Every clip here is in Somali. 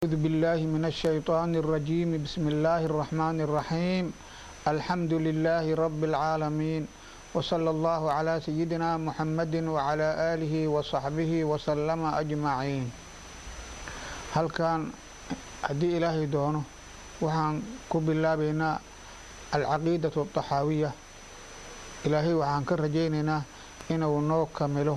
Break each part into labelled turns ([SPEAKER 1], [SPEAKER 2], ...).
[SPEAKER 1] أعوذ بالله من الشيطان الرجيم بسم الله الرحمن الرحيم الحمد لله رب العالمين وصلى الله على سيدنا محمد وعلى آله وصحبه وسلم أجمعين halkan haddii ilaahay doono waxaan ku bilaabaynaa alcaqiidatu alطaxaawiya ilaahay waxaan ka rajaynaynaa inuu noo kamilo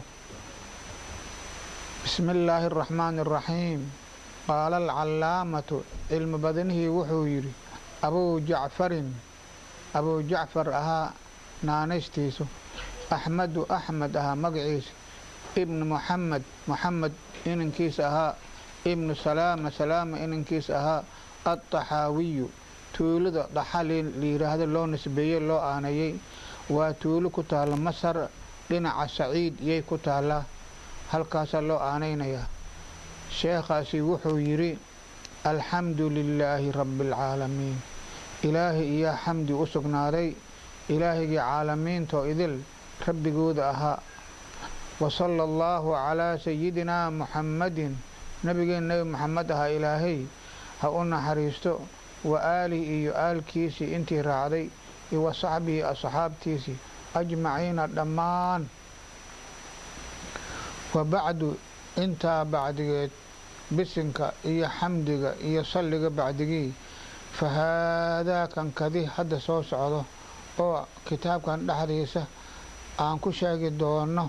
[SPEAKER 1] bismi illaahi الرaxmaan الraxiim qaala alcalaamatu cilmi badanihii wuxuu yidhi abuu jacfarin abuu jacfar ahaa naanaystiisu axmedu axmed ahaa magaciisa ibnu muxamed muxamed inankiisa ahaa ibnu salaama salaama inankiisa ahaa adtaxaawiyu tuulada dhaxali layidhaahdo loo nisbeeyey loo aanayey waa tuulo ku taalla masar dhinaca saciid yay ku taallaa halkaasaa loo aanaynayaa sheekhaasi wuxuu yidhi alxamdu lilaahi rabbi alcaalamiin ilaahay iyaa xamdi u sugnaaday ilaahigii caalamiintoo idil rabbigooda ahaa wa sala allaahu calaa sayidinaa muxammadin nabigeen nebi moxamed ahaa ilaahay ha u naxariisto wa aalihi iyo aalkiisii intii raacday iyo wa saxbihi asxaabtiisii ajmaciina dhammaan wa bacdu intaa bacdigeed bisinka iyo xamdiga iyo salliga bacdigii fa haadaa kan kadi hadda soo socdo oo kitaabkan dhexdiisa aan ku sheegi doono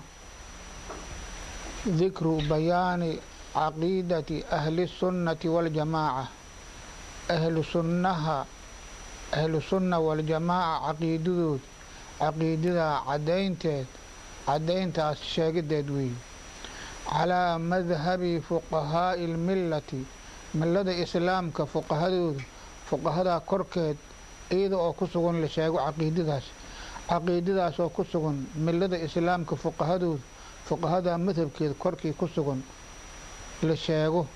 [SPEAKER 1] dikru bayaani caqiidati ahli sunnati waljamaaca ahlu sunnaha ahlu sunna waljamaaca caqiidadood caqiidadaa caddaynteed caddayntaas sheegideed weeye calaa madhabi fuqahaa'i lmillati millada islaamka fuqahadooda fuqahadaa korkeed iyada oo ku sugan la sheego caqiidadaas caqiidadaas oo ku sugan millada islaamka fuqahadooda fuqahadaa madhabkeeda korkii ku sugan la sheego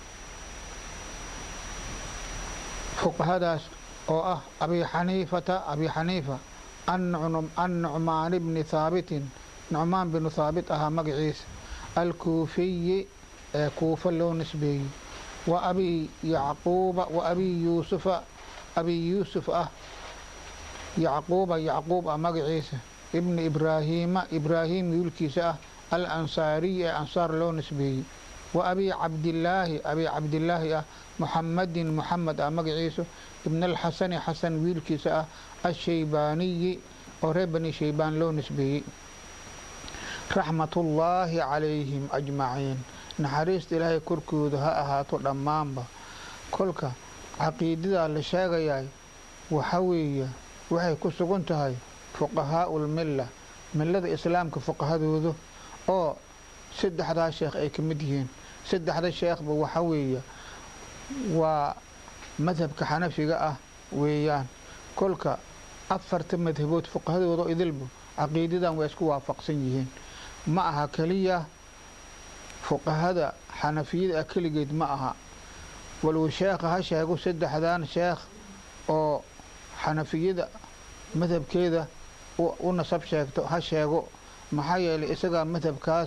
[SPEAKER 1] fuqahadaas oo ah abi xaniifata abi xaniifa annucmaan bni haabitin nucmaan binu haabit ahaa magaciisa alkuufiyi ee kuufa loo nisbeeyey wa abi yacquuba wa abi yuusufa abi yuusuf ah yacquuba yacquub ah magaciisa ibni ibraahiima ibraahim wiilkiisa ah al ansaariyi ee ansaar loo nisbeeyey wa abi cabdillaahi abi cabdillaahi ah muxamadin muxamed ah magaciisu ibn alxasani xasan wiilkiisa ah ashaybaaniyi oo reer bani shaybaan loo nisbeeyey raxmatullaahi calayhim ajmaciin naxariista ilaahay korkooda ha ahaato dhammaanba kolka caqiidadaa la sheegayaa waxa weeye waxay ku sugan tahay fuqahaau lmilla millada islaamka fuqahadooda oo saddexdaa sheekh ay ka mid yihiin saddexda sheekhba waxa weeye waa madhabka xanafiga ah weeyaan kolka afarta madhabood fuqahadooda idilba caqiidadan waa isku waafaqsan yihiin ma aha keliya fuqahada xanafiyada ah keligeed ma aha waluu sheekha ha sheego saddexdan sheekh oo xanafiyada madhabkeeda u nasab sheegto ha sheego maxaa yeelay isagaa madhabkaas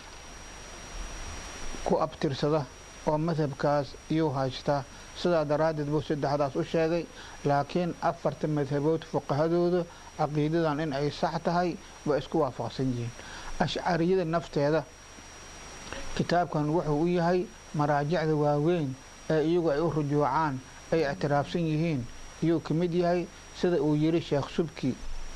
[SPEAKER 1] ku abtirsada oo madhabkaas iyuu haystaa sidaa daraaddeed buu saddexdaas u sheegay laakiin afarta madhabood fuqahadooda caqiidadan in ay sax tahay waa isku waafaqsan yihiin ashcariyada nafteeda kitaabkan wuxuu u yahay maraajicda waaweyn ee iyagu ay u rujuucaan ay ictiraafsan yihiin iyuu ka mid yahay sida uu yidhi sheekh subki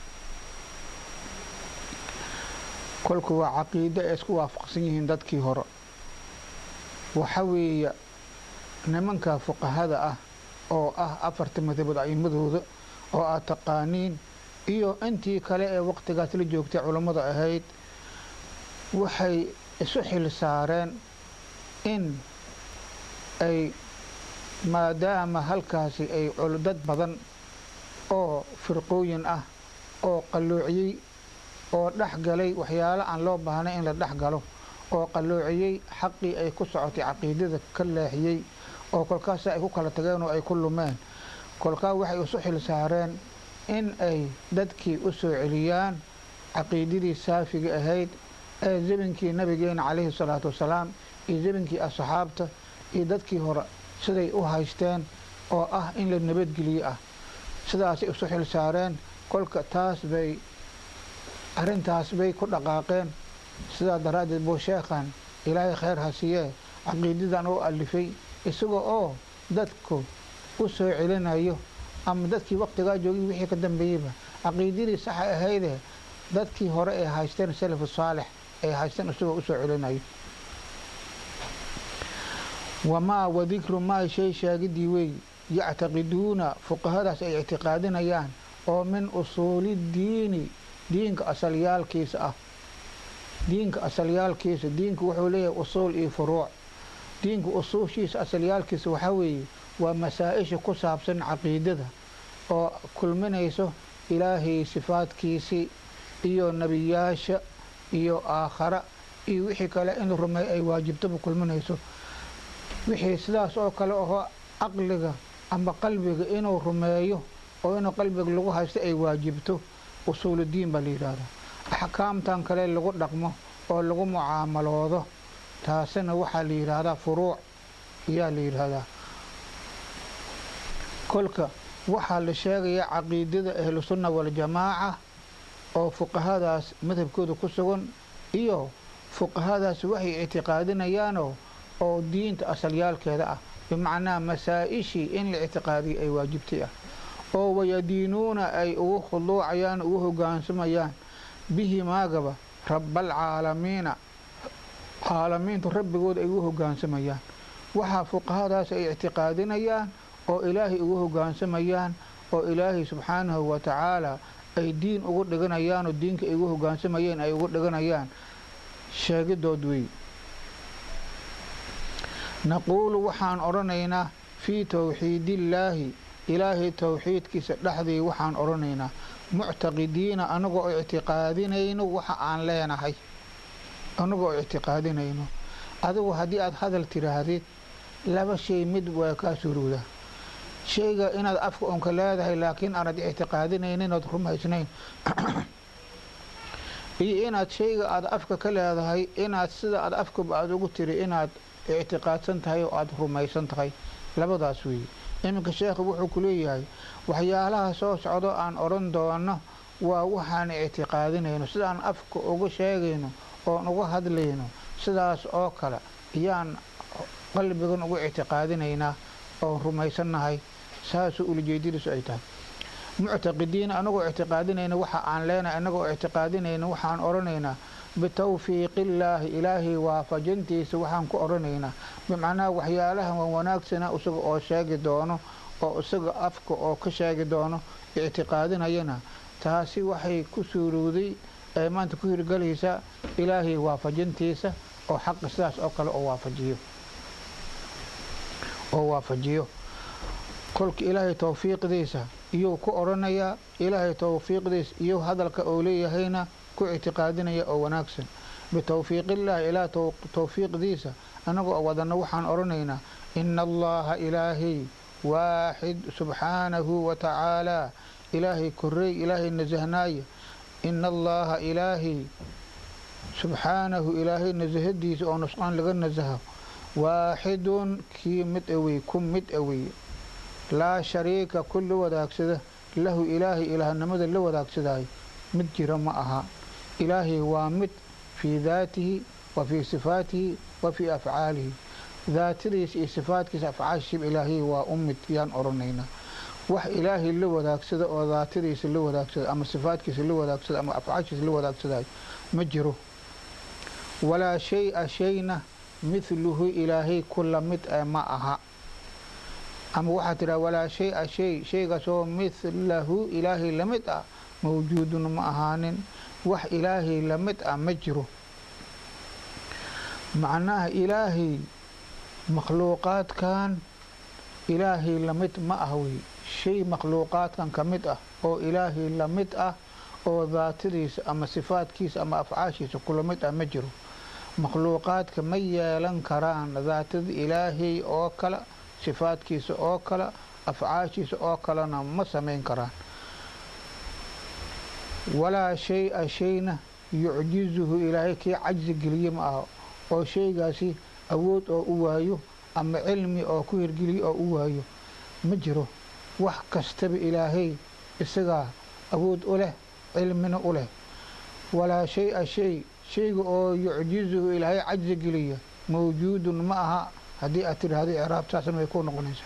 [SPEAKER 1] kolku waa caqiido ay isku waafaqsan yihiin dadkii hore waxa weeye nimanka fuqahada ah oo ah afarta madabood a'imadooda oo aad taqaaniin iyo intii kale ee waqtigaas la joogtay culammada ahayd waxay isu xil saareen in ay maadaama halkaasi ay dad badan oo firqooyin ah oo qalloociyey oo dhex galay waxyaalo aan loo baahnay in la dhex galo oo qalloociyey xaqii ay ku socotay caqiidada ka leexiyey oo kolkaasa ay ku kala tageen oo ay ku lumeen kolkaa waxay isu xil saareen in ay dadkii u soo celiyaan caqiidadii saafiga ahayd ee zamankii nabigeena calayhi salaatu wasalaam iyo zamankii asxaabta iyo dadkii hore siday u haysteen oo ah in la nabadgeliyo ah sidaasay isu xil saareen kolka taas bay arrintaas bay ku dhaqaaqeen sidaa daraaddeed buu sheekhan ilaahay khayr ha siiyee caqiidadan u alifay isaga oo dadku u soo celinayo ama dadkii waqtigaa joogay wixii ka dambeeyeyba caqiidadii saxa ahaydee dadkii hore ee haysteen salafu saalix ay haysteen isagoo usoo celinayo wamaa wadikru maa shay sheegidii wey yactaqiduuna fuqahadaas ay ictiqaadinayaan oo min usuuli diini diinka asalyaalkiisa ah diinka asalyaalkiisa diinku wuxuu leeyahay usuul iyo furuuc diinka usuushiisa asalyaalkiisa waxaa weeye waa masaa-isha ku saabsan caqiidada oo kulminayso ilaahay sifaadkiisii iyo nebiyaasha iyo aakhara iyo wixii kale in rumeey ay waajibtaba kulminayso wixii sidaas oo kale ahoo caqliga ama qalbiga inuu rumeeyo oo inuu qalbiga lagu haysto ay waajibto usuuludiin baa la yidhaahdaa axkaamtan kale lagu dhaqmo oo lagu mucaamaloodo taasina waxaa la yidhaahdaa furuuc ayaa la yidhaahdaa kolka waxaa la sheegayaa caqiidada ahlusunna waljamaaca oo fuqahadaas madhabkooda ku sugan iyo fuqahadaas waxay ictiqaadinayaanoo oo diinta asalyaalkeeda ah bimacnaa masaa-ishii in la ictiqaadiyo ay waajibtay ah oo wayadiinuuna ay ugu khuduucayaan ugu hogaansamayaan bihi maagaba rabbaalcaalamiina caalamiintu rabbigooda ay ugu hogaansamayaan waxaa fuqahadaas ay ictiqaadinayaan oo ilaahay ugu hogaansamayaan oo ilaahay subxaanahu wa tacaala ay diin ugu dhiganayaanoo diinka ay ugu hogaansamayeen ay ugu dhiganayaan sheegidood wey naquulu waxaan odhanaynaa fii towxiidillaahi ilaahay towxiidkiisa dhexdii waxaan odhanaynaa muctaqidiina anagoo ictiqaadinayno waxa aan leenahay anagoo ictiqaadinayno adigu haddii aada hadal tidhaahdid laba shay mid waa kaa surowdaa shayga inaad afka unka leedahay laakiin aanad ictiqaadinaynin ood rumaysnayn iyo inaad shayga aada afka ka leedahay inaad sida aad afkaba aada ugu tiri inaad ictiqaadsan tahay oo aada rumaysan tahay labadaas weeye iminka sheekhu wuxuu ku leeyahay waxyaalaha soo socdo aan odhan doono waa waxaan ictiqaadinayno sidaan afka uga sheegayno oon uga hadlayno sidaas oo kale ayaan qalbigan ugu ictiqaadinaynaa oon rumaysannahay saasuu ulajeedadiisu ay tahay muctaqidiina anagoo ictiqaadinayna waxa aan leenahay anagoo ictiqaadinayna waxaan odhanaynaa bitawfiiqillaahi ilaahay waafajintiisa waxaan ku odhanaynaa bimacnaha waxyaalaha waa wanaagsana isaga oo sheegi doono oo isaga afka oo ka sheegi doono ictiqaadinayana taasi waxay ku suurowday ee maanta ku hirgelaysaa ilaahay waafajintiisa oo xaqa sidaas oo kale oo waafajiyo oo waafajiyo kolka ilaahay towfiiqdiisa iyuu ku odhanayaa ilaahay towfiiqdiisa iyo hadalka oo leeyahayna ku ictiqaadinaya oo wanaagsan bitowfiiqillaahi ilaa towfiiqdiisa annagoo wadana waxaan odhanaynaa ina allaha ilaahay waaxid subxaanahu wa tacaalaa ilaahay korey ilaahay nasahnaaye ina allaha ilaahay subxaanahu ilaahay nasahadiisa oo nusqaan laga nasaho waaxidun kii mid awey ku mid awey laa shariika ku la wadaagsada lahu ilaahay ilaahnimada la wadaagsadaayo mid jira ma aha ilaahay waa mid fii daatihi wa fii sifaatihi wa fii afcaalihi daatadiisa iyo sifaadkiisa afcaashiib ilaahay waa u mid yaan odhanaynaa wax ilaahay la wadaagsada oo daatadiisa la wadaagsada ama sifaadkiisa la wadaagsada ama afcaashiisa la wadaagsadaayo ma jiro walaa shay-a shayna midluhu ilaahay ku la mid ee ma aha ama waxaa tidhaha walaa shay-a shay shaygaasoo midlahu ilaahay la mid ah mawjuudun ma ahaanin wax ilaahay la mid ah ma jiro macnaha ilaahay makhluuqaadkan ilaahay la mid ma ah wey shay makhluuqaadkan ka mid ah oo ilaahay la mid ah oo daatadiisa ama sifaadkiisa ama afcaashiisa kula mid ah ma jiro makhluuqaadka ma yeelan karaan daatada ilaahay oo kale sifaadkiisa oo kale afcaashiisa oo kalena ma samayn karaan walaa shay-a shayna yucjizuhu ilaahay kii cajsi geliye ma aha oo shaygaasi awood oo u waayo ama cilmi oo ku hirgeliyo oo u waayo ma jiro wax kastaba ilaahay isagaa awood u leh cilmina u leh walaa shay-a shay shayga oo yucjizuhu ilaahay cajzi geliya mawjuudun ma aha haddii aad tidhaahdo icraabtaasna way ku noqonaysaa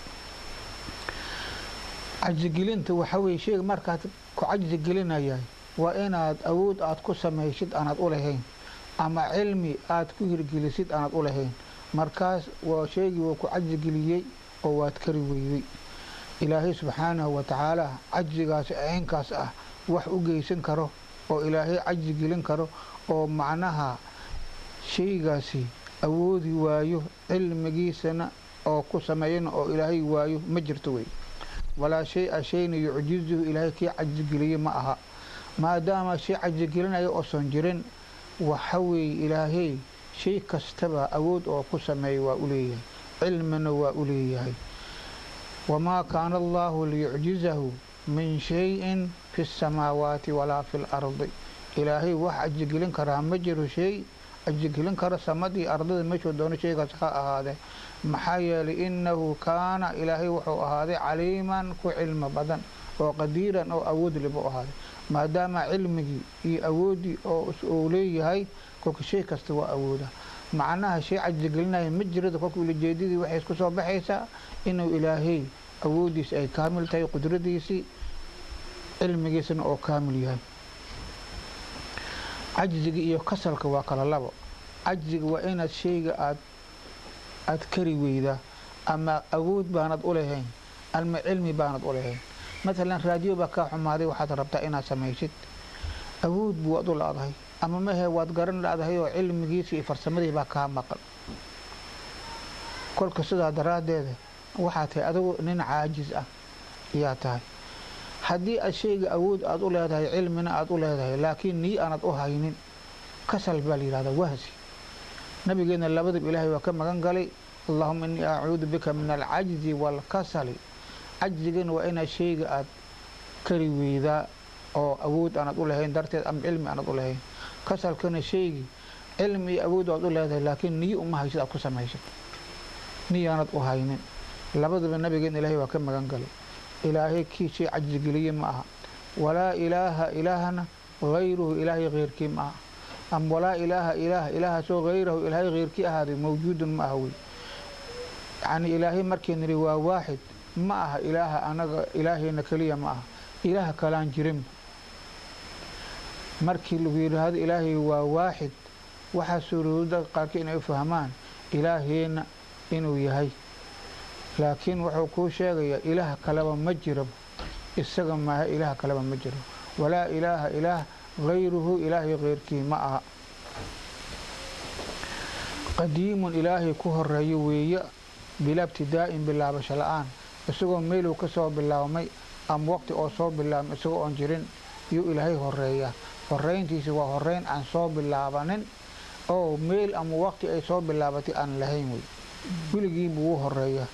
[SPEAKER 1] cajzigelinta waxaa weye shayga markaad ku cajzi gelinayahay waa inaad awood aad ku samaysid aanaad u lahayn ama cilmi aad ku hirgelisid aanaad u lahayn markaas waa shaygii wuu ku cajzigeliyey oo waad kari weyday ilaahay subxaanahu wa tacaala cajzigaasi aynkaas ah wax u geysan karo oo ilaahay cajzi gelin karo oo macnaha shaygaasi awoodi waayo cilmigiisana oo ku sameeyana oo ilaahay waayo ma jirto wey walaa shay-a shayna yucjizuhu ilaahay kii cajzigeliyey ma aha maadaama shay cajzigelinaya oosan jirin waxa weeye ilaahay shay kastaba awood oo ku sameeya waa u leeyahay cilmina waa u leeyahay wamaa kaana allaahu liyucjizahu min shayin fi اsamaawaati walaa fi اlardi ilaahay wax cajzigelin karaa ma jiro shay cajzigelin karo samadii ardada meeshuu doono shaygaas ha ahaadee maxaa yeelay innahu kaana ilaahay wuxuu ahaaday caliiman ku cilmi badan oo qadiiran oo awood libu ahaaday maadaama cilmigii iyo awooddii oo uu leeyahay kolka shay kasta waa awooda macnaha shay cajzigelinaya ma jirada kolka ulajeedadii waxay isku soo baxaysaa inuu ilaahay awooddiisi ay kaamil tahay qudradiisii cilmigiisana oo kaamil yahay cajziga iyo kasalka waa kala labo cajziga waa inaad shayga aad aad kari weydaa ama awood baanad u lahayn ama cilmi baanad u lahayn matalan raadiyo baa kaa xumaaday waxaad rabtaa inaad samaysid awood buu waad u la-dahay ama mahe waad garan la-dahay oo cilmigiisi iyo farsamadii baa kaa maqan kolka sidaa daraaddeeda waxaa tahay adigu nin caajis ah ayaa tahay haddii aad shayga awood aad u leedahay cilmina aad u leedahay laakiin nii aanad u haynin kasal baa la yidhahdaa wahsi nabigeena labadaba ilaahay waa ka magan galay allahuma innii acuudu bika min alcajzi waalkasali cajzigana waa inaad shayga aad kari weydaa oo awood aanad u lahayn darteed ama cilmi aanad u lahayn kasalkana shaygii cilmi iyo awood aad u leedahay laakiin niyo uma haysid aad ku samaysid niyaanad u haynin labadaba nabigeena ilaahay waa ka magan galay ilaahay kii shay cajzigeliye ma aha walaa ilaaha ilaahna hayruhu ilaahay keyrkii ma aha ama walaa ilaaha ilaah ilaahaasoo hayrahu ilaahay keyrkii ahaaday mawjuudun ma aha wey yacnii ilaahay markii niri waa waaxid ma aha ilaaha anaga ilaahayna keliya ma aha ilaaha kalaan jirin markii lagu yidhaahdo ilaahay waa waaxid waxaa suurowda qaarkii inay u fahmaan ilaahayna inuu yahay laakiin wuxuu kuu sheegayaa ilaah kaleba ma jiraba isaga maaha ilaah kaleba ma jiro walaa ilaaha ilaah hayruhu ilaahay keyrkii ma aha qadiimun ilaahay ku horeeyo weeye bilaa ibtidaa'in bilaabasho la-aan isagoo meeluu ka soo bilaabmay ama waqti oo soo bilaabmay isagoo oon jirin yuu ilaahay horeeyaa horeyntiisi waa horeyn aan soo bilaabanin oo meel ama waqti ay soo bilaabatay aan lahayn wey weligiibu wuu horeeyaa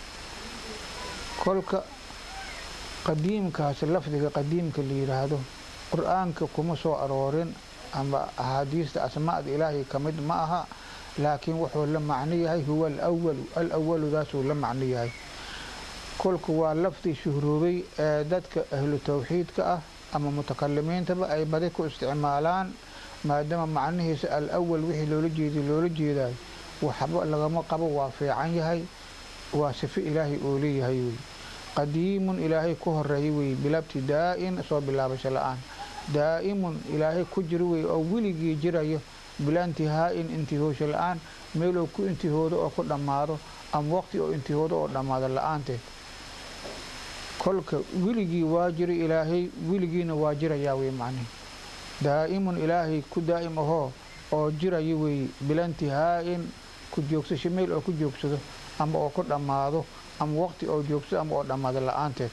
[SPEAKER 1] kolka qadiimkaasi lafdiga qadiimka la yidhaahdo qur-aanka kuma soo aroorin ama axaadiista asmaada ilaahay ka mid ma aha laakiin wuxuu la macno yahay huwa alawalu alawaludaasuu la macno yahay kolka waa lafdi shuhroobay ee dadka ahlu tawxiidka ah ama mutakalimiintaba ay badi ku isticmaalaan maadaama macnihiisa alawal wixii loola jeeday loola jeedayo waxba lagama qabo waa fiican yahay waa sifo ilaahay oo leeyahay wey qadiimun ilaahay ku horeeya wey bilaa ibtidaa'in soo bilaabasho la-aan daa'imun ilaahay ku jiro wey oo weligii jirayo bilaa intihaa'in intihoosho la-aan meeloo ku intihoodo oo ku dhammaado ama waqti oo intihoodo oo dhammaado la-aanteed kolka weligii waa jiro ilaahay weligiina waa jirayaa wey macnihi daa'imun ilaahay ku daa'im ahoo oo jiraya weeye bilaa intihaa'in ku joogsasho meel oo ku joogsado ama oo ku dhammaado ama waqti oo joogsado ama oo dhammaado la-aanteed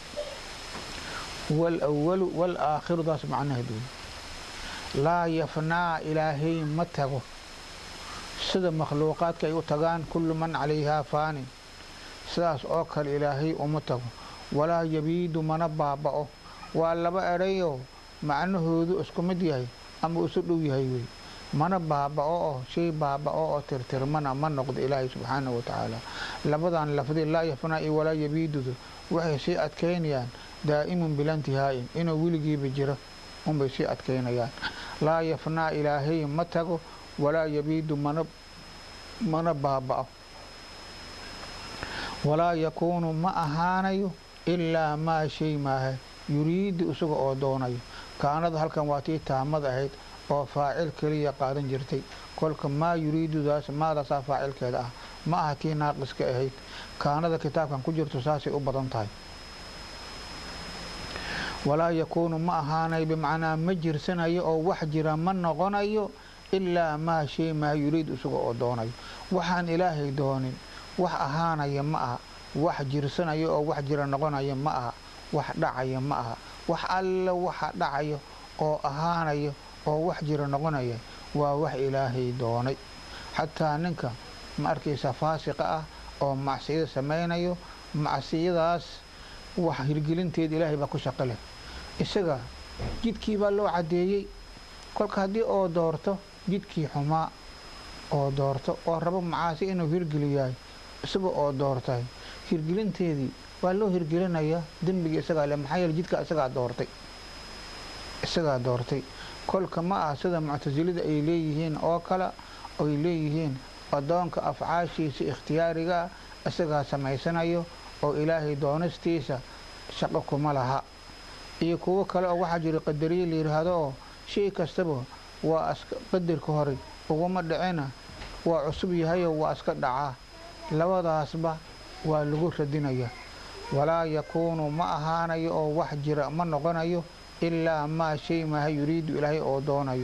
[SPEAKER 1] walawalu walaakhiru daas macnaheed wey laa yafnaa ilaahay ma tago sida makhluuqaadka ay u tagaan kullu man calayhaa faanin sidaas oo kale ilaahay uma tago walaa yabiidu mana baaba'o waa laba erayoo macnahoodu isku mid yahay ama isu dhow yahay wey mana baaba-o oo shay baaba-o oo tirtirmana ma noqdo ilaahay subxaanahu wa tacaala labadan lafdi laa yafnaa iyo walaa yabiidudu waxay sii adkaynayaan daa'imun bilantihaa'in inuu weligiiba jiro unbay sii adkaynayaan laa yafnaa ilaahay ma tago walaa yabiidu mana mana baaba-o walaa yakuunu ma ahaanayo ilaa maa shay maaha yuriidu isaga oo doonayo kaanada halkan waa tii taamad ahayd oo faacil keliya qaadan jirtay kolka maa yuriidudaas maadaasaa faacilkeeda ah ma aha tii naaqiska ahayd kaanada kitaabkan ku jirto saasay u badan tahay walaa yakuunu ma ahaanayo bimacnaa ma jirsanayo oo wax jira ma noqonayo ilaa maa shay maa yuriidu isaga oo doonayo waxaan ilaahay doonin wax ahaanaya ma aha wax jirsanayo oo wax jira noqonaya ma aha wax dhacaya ma aha wax alle waxa dhacayo oo ahaanayo oo wax jira noqonaya waa wax ilaahay doonay xataa ninka ma arkaysa faasiqa ah oo macsiyada samaynayo macsiyadaas wax hirgelinteeda ilaahay baa ku shaqo leh isaga jidkii baa loo caddeeyey kolka haddii oo doorto jidkii xumaa oo doorto oo rabo macaasi inuu hirgeliyahay isaga oo doortay hirgelinteedii waa loo hirgelinayaa dembigii isagaa le maxaa yeele jidka isagaa doortay isagaa doortay kolka ma ah sida muctasilida ay leeyihiin oo kale ay leeyihiin addoonka afcaashiisa ikhtiyaariga ah isagaa samaysanayo oo ilaahay doonistiisa shaqo kuma laha iyo kuwo kale oo waxaa jira qadariye la yidhaahdo oo shay kastaba waa qadarka hore uguma dhicina waa cusub yahayoo waa iska dhacaa labadaasba waa lagu radinaya walaa yakuunu ma ahaanayo oo wax jira ma noqonayo ilaa maa shay maaha yuriidu ilaahay oo doonayo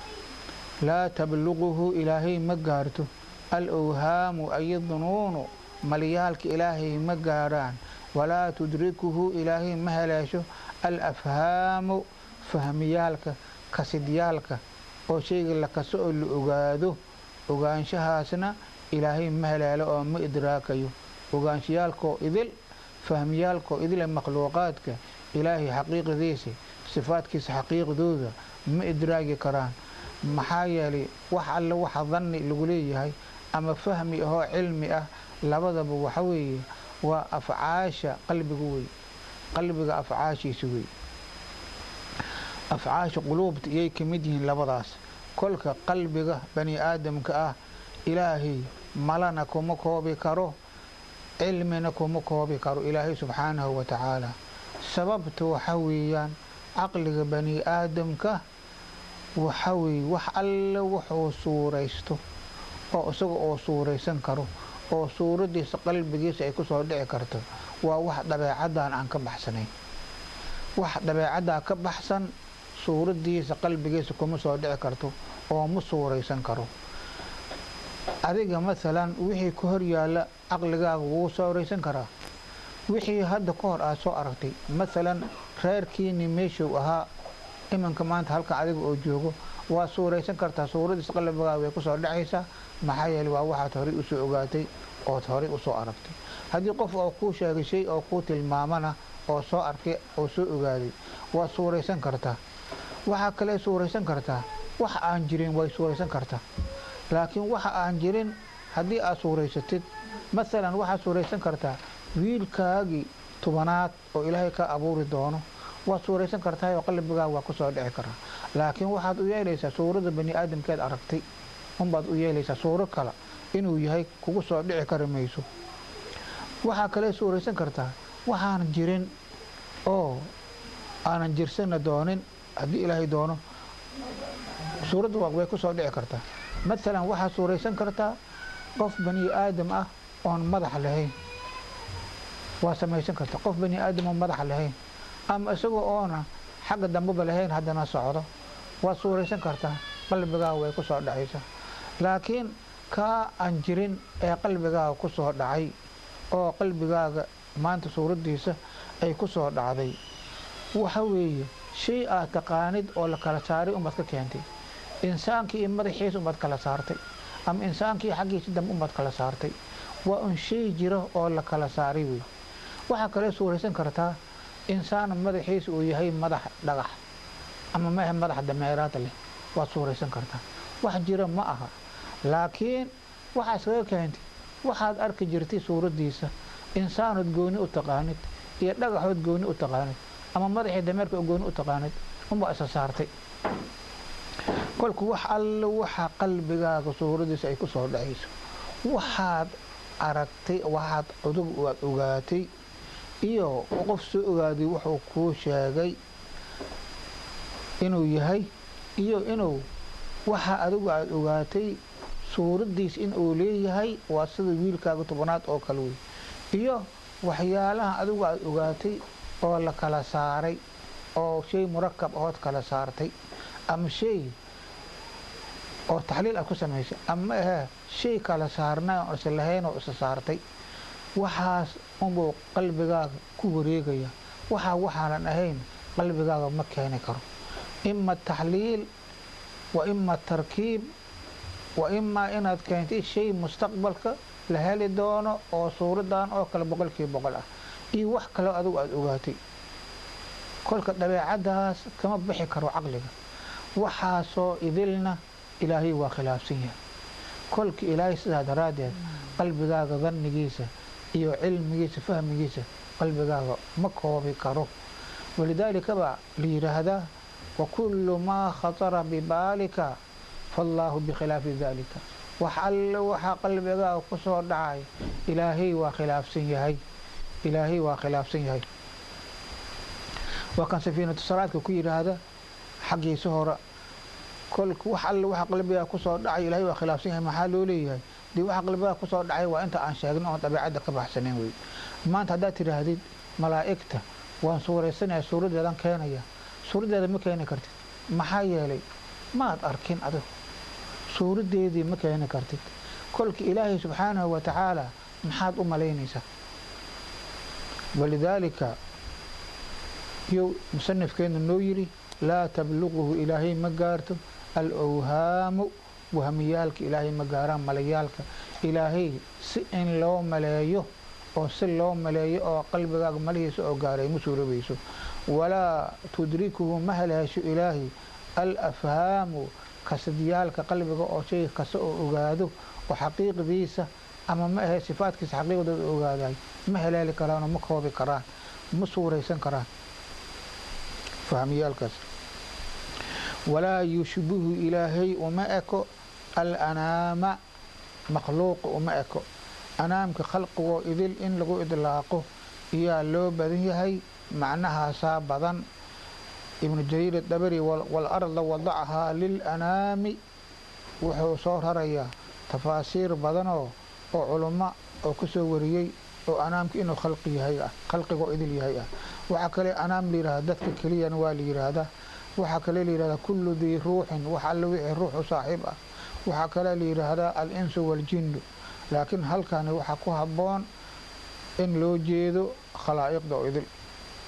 [SPEAKER 1] laa tabluquhu ilaahay ma gaarto al owhaamu ay dunuunu malyaalka ilaahay ma gaarhaan walaa tudrikuhu ilaahay ma heleesho al afhaamu fahmiyaalka kasidyaalka oo shayga la kaso oo la ogaado ogaanshahaasna ilaahay ma heleelo oo ma idraakayo ogaanshayaalkoo idil fahmiyaalkoo idile makhluuqaadka ilaahay xaqiiqadiisa sifaadkiisa xaqiiqdooda ma idraagi karaan maxaa yeelay wax alle waxa danni lagu leeyahay ama fahmi ahoo cilmi ah labadaba waxa weeye waa afcaasha qalbiga wey qalbiga afcaashiisa wey afcaasha quluubta iyay ka mid yihiin labadaas kolka qalbiga bani aadamka ah ilaahay malana kuma koobi karo cilmina kuma koobi karo ilaahay subxaanahu wa tacaala sababta waxa weeyaan caqliga bani aadamka waxa weeye wax alle wuxuu suuraysto oo isaga oo suuraysan karo oo suuraddiisa qalbigiisa ay ku soo dhici karto waa wax dabeecaddan aan ka baxsanayn wax dabeecaddaa ka baxsan suuraddiisa qalbigiisa kuma soo dhici karto oo ma suuraysan karo adiga masalan wixii ka hor yaalla caqligaaga wuu suuraysan karaa wixii hadda ka hor aad soo aragtay masalan reerkiini meeshuu ahaa iminka maanta halkan adiga oo joogo waa suuraysan kartaa suuraddiisa qalbigaaga way ku soo dhacaysaa maxaa yeele waa waxaad horey usoo ogaatay ood horey usoo aragtay haddii qof oo kuu sheegay shay oo kuu tilmaamana oo soo arkay oo soo ogaaday waad suuraysan kartaa waxaa kale suuraysan kartaa wax aan jirin way suuraysan kartaa laakiin waxa aan jirin haddii aad suuraysatid masalan waxaad suuraysan kartaa wiilkaagii tubanaad oo ilaahay ka abuuri doono waad suuraysan kartaa oo qalbigaaga waa ku soo dhici karaa laakiin waxaad u yeelaysaa suuradda bani aadamkeed aragtay unbaad u yeelaysaa suuro kale inuu yahay kugu soo dhici kari mayso waxaa kale suuraysan kartaa waxaanan jirin oo aanan jirsana doonin haddii ilaahay doono suuradda way ku soo dhici kartaa masalan waxaad suuraysan kartaa qof bani aadam ah oon madax lahayn waa samaysan kartaa qof bani aadam oon madax lahayn ama isagoo oona xagga dambeba lahayn haddana socdo waad suuraysan kartaa qalbigaaga way ku soo dhacaysaa laakiin kaa aan jirin ee qalbigaaga ku soo dhacay oo qalbigaaga maanta suuraddiisa ay ku soo dhacday waxa weeye shay aad taqaanid oo la kala saaray umbaad ka keentay insaankii iyo madaxiisa umbaad kala saartay ama insaankii xaggiisa dambe umbaad kala saartay waa un shay jiro oo la kala saaray wey waxaa kale suuraysan kartaa insaan madaxiisa uu yahay madax dhagax ama mehe madax dameeraad leh waad suuraysan kartaa wax jira ma aha laakiin waxaa iskaga keentay waxaad arki jirtay suuraddiisa insaanood gooni u taqaanid iyo dhagaxood gooni u taqaanid ama madaxii dameerka oo gooni u taqaanid unbaa isa saartay kolku wax alle waxa qalbigaaga suuraddiisa ay ku soo dhacayso waxaad aragtay waxaad cudub aad ogaatay iyo qof soo ogaaday wuxuu kuu sheegay inuu yahay iyo inuu waxa adigu aad ogaatay suuraddiis in uu leeyahay waa sida wiilkaaga tobanaad oo kale wey iyo waxyaalaha adigu aad ogaatay oo la kala saaray oo shay murakab ahood kala saartay ama shay oo taxliil aad ku samaysay ama ahee shay kala saarnay oo isa lahayn oo isa saartay waxaas unbuu qalbigaaga ku wareegaya waxaa waxaanan ahayn qalbigaaga ma keeni karo ima taxliil wa ima tarkiib wa imaa inaad keentay shay mustaqbalka la heli doono oo suuradan oo kale boqolkiiba boqol ah iyo wax kaleo adigu aada ogaatay kolka dabeecaddaas kama bixi karo caqliga waxaasoo idilna ilaahay waa khilaafsan yahay kolka ilaahay sidaa daraaddeed qalbigaaga dannigiisa iyo cilmigiisa fahmigiisa qalbigaaga ma koobi karo walidaalika baa la yidhaahdaa wa kullu maa khatara bibaalika faallaahu bikhilaafi daalika wax alle waxaa qalbigaaga ku soo dhacay ilaahay waa khilaafsan yahay ilaahay waa khilaafsan yahay waa kan safiinatu salaadka ku yidhaahda xaggiisa hore kolka wax alle waxa qalbigaa kusoo dhacay ilahay waa khilaafsan yahay maxaa loo leeyahay dee waxa qalbigaa kusoo dhacay waa inta aan sheegno oon dabeecadda ka baxsanayn wey maanta haddaad tidhaahdid malaa'igta waan suuraysanaya suuraddeedan keenaya suuraddeeda ma keeni kartid maxaa yeelay maad arkin adigu suuraddeedii ma keeni kartid kolka ilaahay subxaanahu wa tacaala maxaad u malaynaysaa walidaalika yuu musanifkeenu noo yidhi laa tabluquhu ilaahay ma gaarto al owhaamu wahmiyaalka ilaahay ma gaaraan malayaalka ilaahay si in loo maleeyo oo si loo maleeyo oo qalbigaaga malihiisa oo gaaray ma suurobayso walaa tudrikuhu ma haleesho ilaahay al afhaamu kasadyaalka qalbiga oo shay kasta oo ogaado oo xaqiiqdiisa ama ma ahe sifaadkiisa xaqiiqdooda ogaaday ma haleeli karaanoo ma koobi karaan ma suuraysan karaan fahmiyaalkaas walaa yushbihu ilaahay uma eko alanaama makhluuqa uma eko anaamka khalqigoo idil in lagu idlaaqo iyaa loo badan yahay macnahaasaa badan ibnu jariir dabari walarda wadacahaa lilanaami wuxuu soo rarayaa tafaasiir badanoo oo culummo oo ku soo wariyey oo anaamka inuu khalqi yahay ah khalqigoo idil yahay ah waxaa kale anaam la yidhahda dadka keliyana waa la yidhaahdaa waxaa kale la yidhahdaa kullu dii ruuxin wax alle wixii ruux u saaxiib ah waxaa kale la yidhaahdaa al-insu waaljinnu laakiin halkani waxaa ku habboon in loo jeedo khalaa'iqda oo idil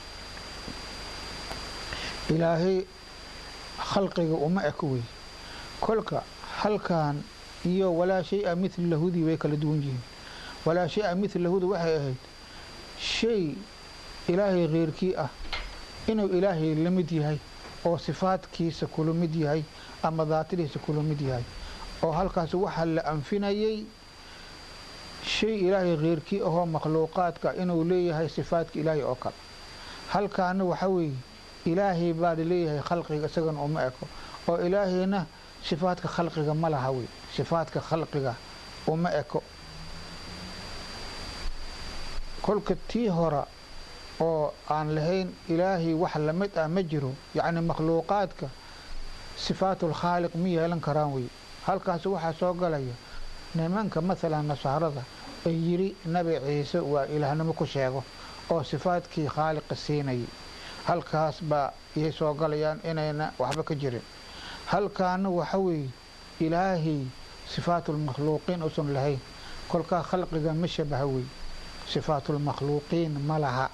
[SPEAKER 1] ilaahay khalqiga uma eko wey kolka halkan iyo walaa shay-a mithla lahudii way kala duwan yihiin walaa shay-a mithla lahudu waxay ahayd shay ilaahay keyrkii ah inuu ilaahay la mid yahay oo sifaadkiisa kula mid yahay ama daatadiisa kula mid yahay oo halkaas waxaa la anfinayay shay ilaahay keyrkii ahoo makhluuqaadka inuu leeyahay sifaadka ilaahay oo kale halkaana waxaa weeye ilaahay baa laleeyahay khalqiga isagana uma eko oo ilaahayna sifaadka khalqiga ma laha wey sifaadka khalqiga uma eko kolka tii hora oo aan lahayn ilaahay wax lamid ah ma jiro yacni makhluuqaadka sifaatulkhaaliq ma yeelan karaan wey halkaas waxaa soo galaya nimanka maalan nasaarada ay yidhi nabi ciise waa ilaahnimo ku sheego oo sifaadkii khaaliqa siinayay halkaas baa iyay soo galayaan inayna waxba ka jirin halkaana waxa weeye ilaahay sifaatulmakhluuqiin uusan lahayn kolkaa khalqiga ma shabaha wey sifaatulmakhluuqiin ma laha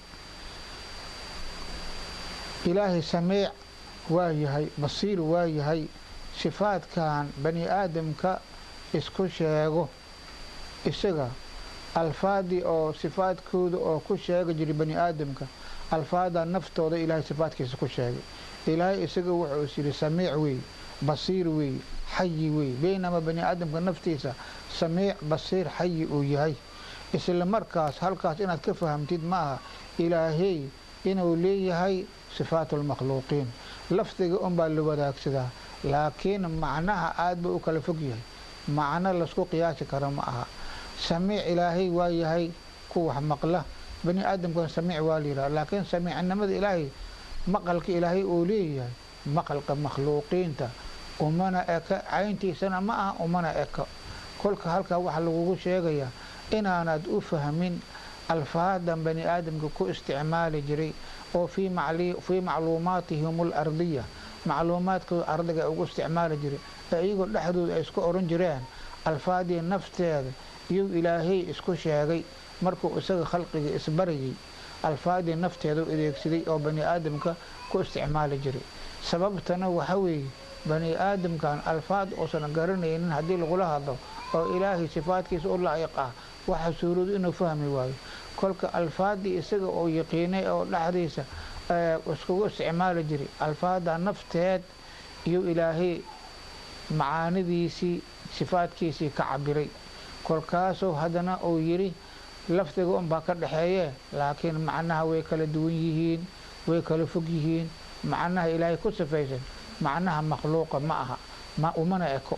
[SPEAKER 1] ilaahay samiic waa yahay basiir waa yahay sifaadkan bani aadamka isku sheego isaga alfaadii oo sifaadkooda oo ku sheega jiray bani aadamka alfaada naftooda ilaahay sifaadkiisa ku sheegay ilaahay isaga wuxuu is yidhi samiic weeye basiir weeye xayi wey baynamaa bani aadamka naftiisa samiic basiir xayi uu yahay isla markaas halkaas inaad ka fahamtid ma aha ilaahey inuu leeyahay sifaatu lmakhluuqiin lafdiga unbaa la wadaagsadaa laakiin macnaha aad buu u kala fog yahay macno laysku qiyaasi karo ma aha samiic ilaahay waa yahay ku wax maqla bani aadamkana samiic waa la yidhaha laakiin samiicnimada ilaahay maqalka ilaahay uu leeyahay maqalka makhluuqiinta umana eka cayntiisana ma aha umana eka kolka halkaa waxaa lagugu sheegayaa inaanad u fahmin alfaadan bani aadamka ku isticmaali jiray oo fii macluumaatihim alardiya macluumaadkooda ardiga ugu isticmaali jiray ee iyagoo dhexdooda ay isku oran jireen alfaadii nafteeda iyuu ilaahay isku sheegay markuu isaga khalqiga isbarayay alfaadii nafteeda u adeegsaday oo bani aadamka ku isticmaali jiray sababtana waxa weeye bani aadamkan alfaad uusan garanaynin haddii lagula hadlo oo ilaahay sifaadkiisa u laa'iq ah waxa suuroodu inuu fahmi waayo kolka alfaadii isaga oo yaqiinay oo dhexdiisa iskugu isticmaali jiray alfaada nafteed iyuu ilaahay macaanidiisii sifaadkiisii ka cabiray kolkaasuu haddana uu yidhi lafdiga unbaa ka dhexeeye laakiin macnaha way kala duwan yihiin way kala fog yihiin macnaha ilaahay ku sifaysan macnaha makhluuqa ma aha umana eko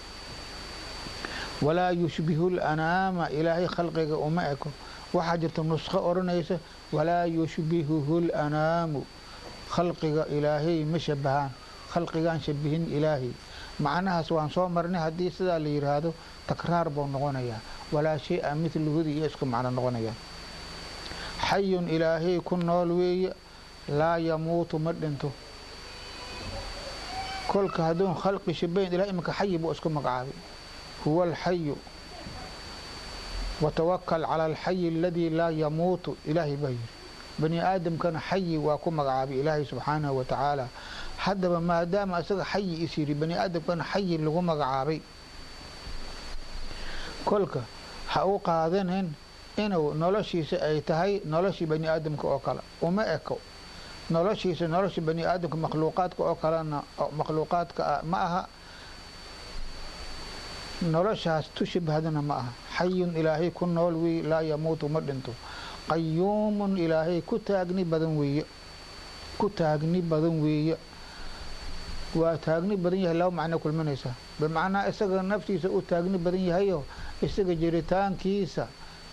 [SPEAKER 1] walaa yushbihu lanaama ilaahay khalqiga uma eko waxaa jirta nusqo odhanaysa walaa yushbihuhu lanaamu khalqiga ilaahay ma shabahaan khalqigaan shabihin ilaahay macnahaas waan soo marnay haddii sidaa la yidhaahdo takraar buu noqonayaa walaa shay-a midluhudi iyo isku macno noqonayaan xayun ilaahay ku nool weeye laa yamuutu ma dhinto kolka hadduun khalqi shabayn ilahay iminka xayi buu isku magacaabay huwa alxayu watawakal cala alxayi aladii laa yamuutu ilaahay baa yidhi bani aadamkana xayi waa ku magacaabay ilaahay subxaanahu wa tacaala haddaba maadaama isaga xayi is yidhi bani aadamkana xayi lagu magacaabay kolka ha u qaadanin inuu noloshiisa ay tahay noloshii bani aadamka oo kale uma eko noloshiisa nolosha bani aadamka makhluuqaadka oo kalena makhluuqaadka ma aha noloshaas tu shabhadana ma aha xayun ilaahay ku nool weeye laa yamuutu ma dhinto qayuumun ilaahay ku taagni badan weeye ku taagni badan weeye waa taagni badan yahay laba macno kulminaysa bimacnaa isaga naftiisa u taagni badan yahayo isaga jiritaankiisa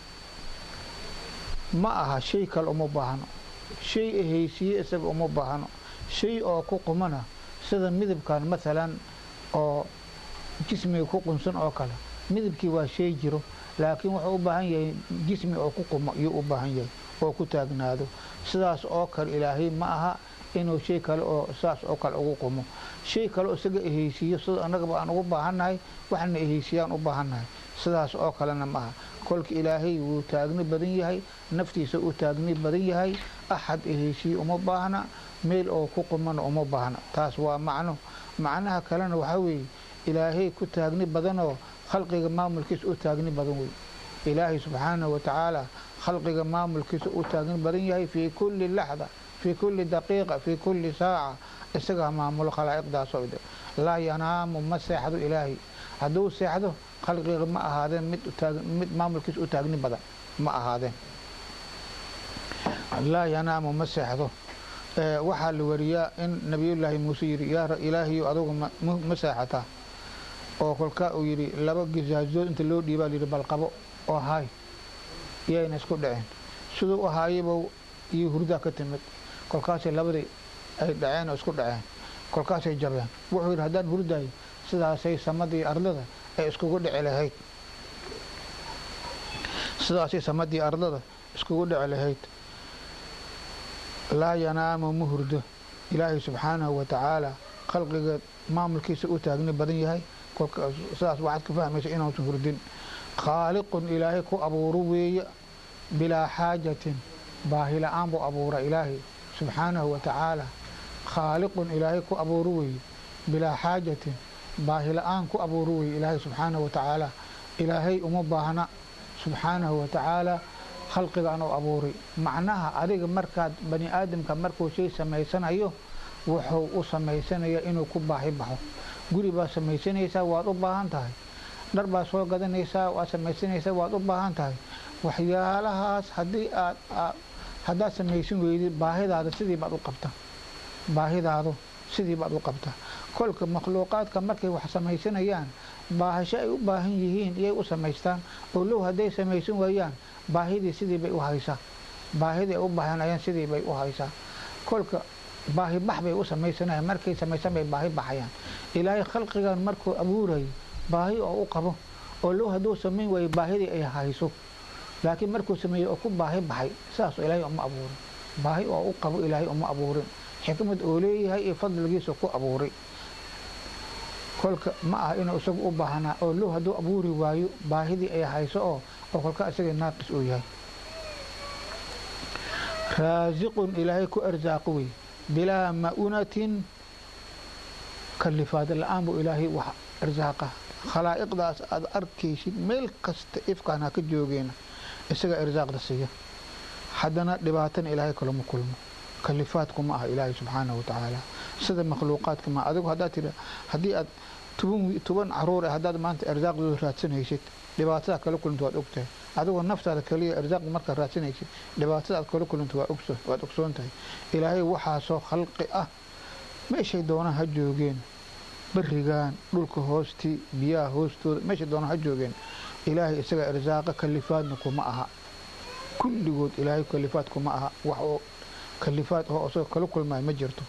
[SPEAKER 1] ma aha shay kale uma baahno shay ahaysiye isaga uma baahno shay oo ku qumana sida midabkan maalan oo jismiga ku qunsan oo kale midabkii waa shay jiro laakiin wuxuu u baahan yahay jismi oo ku qumo iyuu u baahan yahay oo ku taagnaado sidaas oo kale ilaahay ma aha inuu shay kale oo saas oo kale ugu qumo shay kale oo isaga ehaysiiyo sida annagaba aan ugu baahannahay waxna ehaysiyaan u baahannahay sidaas oo kalena ma aha kolka ilaahay wuu taagni badan yahay naftiisa uu taagni badan yahay axad ehaysiye uma baahna meel oo ku qumana uma baahna taas waa macno macnaha kalena waxaa weeye ilaahay ku taagni badanoo khalqiga maamulkiisa u taagni badan wey ilaahay subxaanahu wa tacaala khalqiga maamulkiisa u taagni badan yahay fii kulli laxda fii kulli daqiiqa fii kulli saaca isagaa maamulo khalaa'iqdaasoo ide laa yanaamu ma seexdo ilaahay hadduu seexdo khalqiga ma ahaadeen mid mid maamulkiisa u taagni badan ma ahaadeen laa yanaamu ma seexdo waxaa la wariyaa in nabiyullaahi muuse yidhi yaa ilaahayo adugu ma seexataa oo kolkaa uu yidhi laba gisaasood inta loo dhiibaa layidhi balqabo oo haay iyayna isku dhaceen siduu u haayaba iyo hurdaa ka timid kolkaasay labadii ay dhaceen oo isku dhaceen kolkaasay jabeen wuxuu yidhi haddaan hurdaayo sidaasay samadii ardada ay iskugu dhici lahayd sidaasay samadii ardada iskugu dhici lahayd laa yanaamu ma hurdo ilaahay subxaanahu wa tacaala khalqiga maamulkiisa u taagni badan yahay sidaas waxaad ka fahmaysa inuusan hurdin khaaliqun ilaahay ku abuuro weeye bilaa xaajatin baahi la-aan buu abuura ilaahay subxaanahu wa tacaala khaaliqun ilaahay ku abuuro weeye bilaa xaajatin baahi la-aan ku abuuro weeye ilaahay subxaanahu wa tacaala ilaahay uma baahna subxaanahu wa tacaala khalqigaan u abuuray macnaha adiga markaad bani aadamka markuu shay samaysanayo wuxuu u samaysanaya inuu ku baahi baxo guri baad samaysanaysaa waad u baahan tahay dhar baad soo gadanaysaa waad samaysanaysaa waad u baahan tahay waxyaalahaas haddii aad haddaad samaysan weydid baahidaada sidii baad u qabta baahidaadu sidii baad u qabta kolka makhluuqaadka markay wax samaysanayaan baahasho ay u baahan yihiin iyay u samaystaan oo low hadday samaysan waayaan baahidii sidii bay u haysaa baahidii ay u baahanayaan sidii bay u haysaa kolka baahi bax bay u samaysanayaan markay samaysan bay baahi baxayaan ilaahay khalqigan markuu abuurayo baahi oo u qabo oo low hadduu samayn waayo baahidii ay hayso laakiin markuu sameeyey oo ku baahi baxay saas ilaahay uma abuurin baahi oo u qabo ilaahay uma abuurin xikmad oo leeyahay iyo fadligiisa ku abuuray kolka ma aha inuu isagu u baahanaa oo low hadduu abuuri waayo baahidii ay hayso oo oo kolka isaga naaqis uu yahay raasiqun ilaahay ku arsaaqo wey bilaa ma'unatin kalifaad la-aan buu ilaahay wax irsaaqa khalaa'iqdaas aad arkaysid meel kasta ifkaan ha ka joogeena isaga irsaaqda siiya haddana dhibaatana ilaahay kalama kulmo kalifaadku ma aha ilaahay subxaanahu watacaala sida makhluuqaadka ma adigu haddaad tira haddii aad toban toban caruur ah haddaad maanta irsaaqdooda raadsanaysid dhibaatada kala kulanta waad ogtahay adigoo naftaada kaliya irsaaq markaad raadsanaysid dhibaatada aad kala kulanta waad ogsoon tahay ilaahay waxaasoo khalqi ah meeshay doonaan ha joogeen barigaan dhulka hoostii biyaha hoostooda meeshay doonaan ha joogeen ilaahay isaga irsaaqa kalifaadna kuma aha kulligood ilaahay kalifaad kuma aha wax oo kalifaad oo isagoo kala kulmaayo ma jirto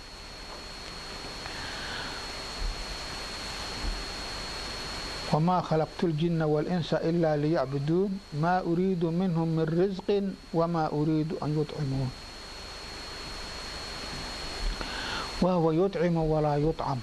[SPEAKER 1] وما خلقت الجن والإنس إلا ليعبدون ما أريد منهم من رزق وما أريد أن يطعمون وهو يطعم ولا يطعم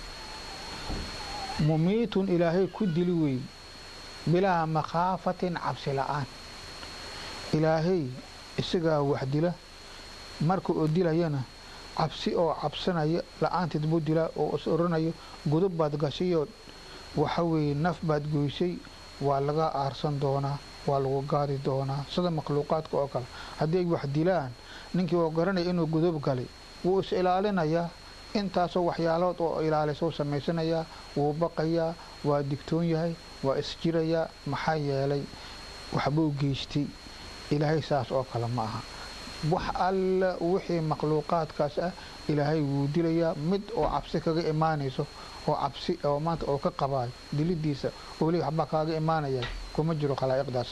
[SPEAKER 1] مميت إلهي كدلوي بلا مخافة عبس الآن إلهي إسقى وحدله مركو أدلينا cabsi oo cabsanaya la-aanteed buu dilaa oo is oranayo gudub baad gashayo waxa weeye naf baad goysay waa laga aarsan doonaa waa lagu gaadi doonaa sida makhluuqaadka oo kale haddii ay wax dilaan ninkii oo garanaya inuu gudub galay wuu is ilaalinayaa intaasoo waxyaalood oo ilaalisa u samaysanayaa wuu baqayaa waa digtoon yahay waa isjirayaa maxaa yeelay waxbuu geystay ilaahay saas oo kale ma aha wax alla wixii makhluuqaadkaas ah ilaahay wuu dilayaa mid oo cabsi kaga imaanayso oo cabsi oo maanta oo ka qabaayo dilidiisa oo le waxbaa kaaga imaanaya kuma jiro khalaa'iqdaas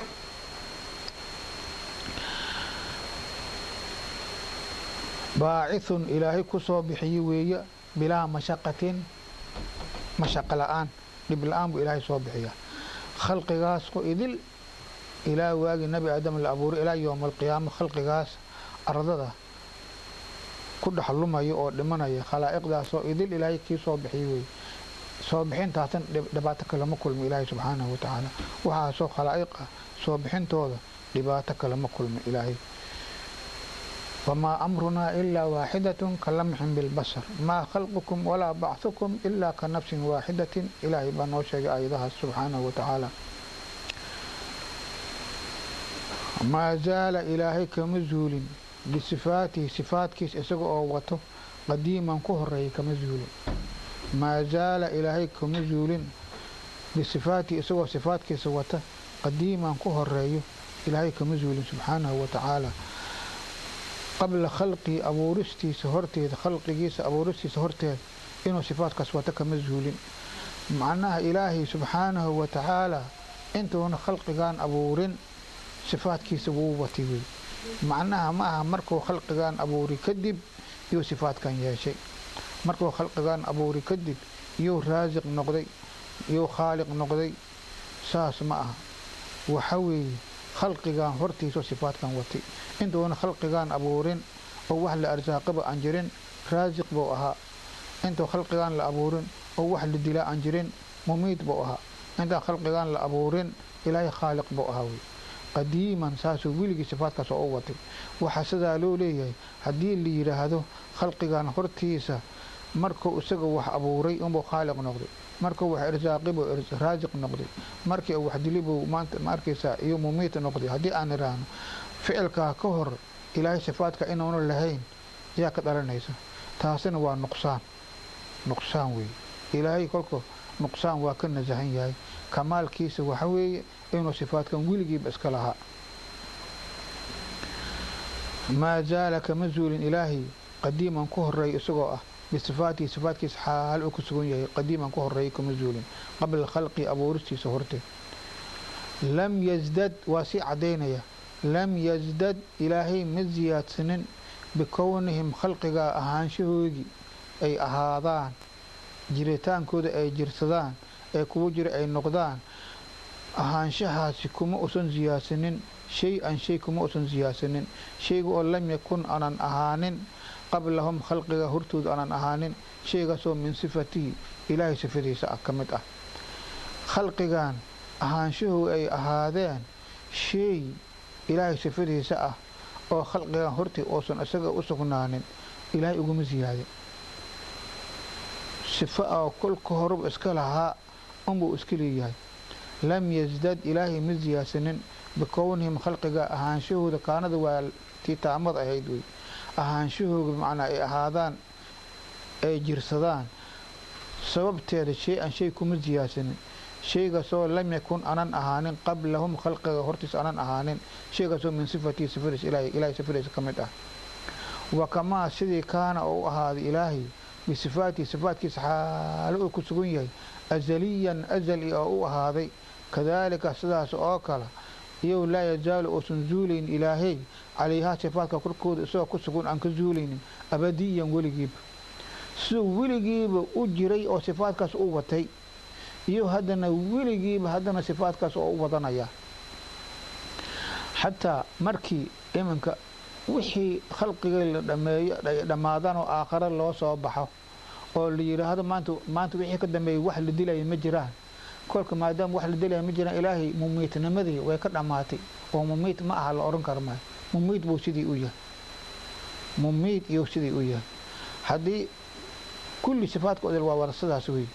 [SPEAKER 1] baacithun ilaahay ku soo bixiye weeye bilaa mashaqatin mashaqo la-aan dhib la-aan buu ilaahay soo bixiyaa khalqigaas ku idil ilaa waagii nabi aadam la abuuray ilaa yowma alqiyaama khalqigaas ardada ku dhex lumaya oo dhimanaya khalaa'iqdaasoo idil ilaahay kii soo bixiyey wey soo bixintaasan dhibaato kalama kulmo ilaahay subxaanahu watacaala waxaasoo khalaa'iq ah soo bixintooda dhibaato kalama kulmo ilaahay wamaa amrunaa ilaa waaxidatun ka lamxin bilbasar maa khalqukum walaa bachukum ilaa ka nafsin waaxidatin ilaahay baa noo sheegay aayadahaas subxaanahu watacaala maa zaala ilaahay kama zuulin bisifaatihi sifaadkiis isaga oo wato qadiiman ku horeeyay kama zuulin maa zaala ilaahay kama zuulin bisifaatihi isagoo sifaadkiisa wata qadiiman ku horeeyo ilaahay kama zuulin subxaanahu watacaala qabla khalqii abuuristiisa horteeda khalqigiisa abuuristiisa horteeda inuu sifaadkaas wata kama zuulin macnaha ilaahay subxaanahu watacaala intuuna khalqigan abuurin sifaadkiisa wuu watay wey macnaha ma aha markuu khalqigan abuuri kadib iyuu sifaadkan yeeshay markuu khalqigan abuuri kadib iyuu raasiq noqday iyuu khaaliq noqday saas ma aha waxa weeye khalqigan hortiisao sifaadkan watay intuuna khalqigan abuurin oo wax la arsaaqaba aan jirin raasiq buu ahaa intuu khalqigan la abuurin oo wax la dilaa aan jirin mumiid buu ahaa intaan khalqigan la abuurin ilaahay khaaliq buu ahaa wey qadiiman saasuu weligii sifaadkaas oo u watay waxaa sidaa loo leeyahay haddii la yidhaahdo khalqigan hortiisa markuu isaga wax abuuray unbuu khaaliq noqday markuu wax irsaaqibuu raasiq noqday markii uu wax dilibuu maanta ma arkaysaa iyo mumiit noqday haddii aan idhaahno ficilkaa ka hor ilaahay sifaadka inuuna lahayn yaa ka dhalanaysa taasina waa nuqsaan nuqsaan weeye ilaahay kolka nuqsaan waa ka nasahan yahay kamaalkiisa waxa weeye inuu sifaadkan weligiiba iska lahaa maa zaala kama zuulin ilaahay qadiiman ku horeeya isagoo ah bisifaatihi sifaatkiisa xaal uu ku sugan yahay qadiiman ku horeeya kama zuulin qabla khalqi abuuristiisa horteed lam yasdad waa sii caddaynaya lam yasdad ilaahay ma siyaadsanin bikownihim khalqigaa ahaanshahoodii ay ahaadaan jiritaankooda ay jirsadaan ee kuwa jira ay noqdaan ahaanshahaasi kuma usan siyaadsanin shay-an shay kuma usan siyaadsanin shayga oo lam yakun aanan ahaanin qablahum khalqiga hortooda aanan ahaanin shaygaasoo min sifatihi ilaahay sifadiisa ah ka mid ah khalqigan ahaanshahooda ay ahaadeen shay ilaahay sifadiisa ah oo khalqigan hortii uusan isaga u sugnaanin ilaahay uguma siyaadin sifo oo kolka horeba iska lahaa unbuu iska leeyahay lam yasdad ilaahay ma siyaadsanin bikownihim khalqiga ahaanshahooda kaanada waa tii taamad ahayd wey ahaanshahooda macnaa ay ahaadaan ay jirsadaan sababteeda shay an shay kuma siyaadsanin shaygaasoo lam yakun anan ahaanin qablahum khalqiga hortiis anan ahaanin shaygaasoo min sifatii sifadiis ilaahay sifadiisa ka mid ah wa kamaa sidii kaana oo u ahaaday ilaahay bisifaatihi sifaatkiisa xaalo uu ku sugan yahay azaliyan azali oo u ahaaday kadaalika sidaas oo kale iyow laa yazaalu uusan zuulaynin ilaahay calayhaa sifaadka korkooda isagoo ku sugan aan ka zuulaynin abadiyan weligiiba siduu weligiiba u jiray oo sifaadkaas u watay iyo haddana weligiiba haddana sifaadkaas oo u wadanaya xataa markii iminka wixii khalqiga la dhameeyo dhammaadaan oo aakhare loo soo baxo oo la yidhaahdo maanta maanta wixii ka dambeeyay wax la dilaya ma jiraan kolka maadaama wax la dilaya ma jiraan ilaahay mumiitnimadii way ka dhammaatay oo mumiit ma aha la odhan kara maayo mumiit buu sidii u yahay mumiit iyuu sidii u yahay haddii kulli sifaadka odel waa wada sidaas wey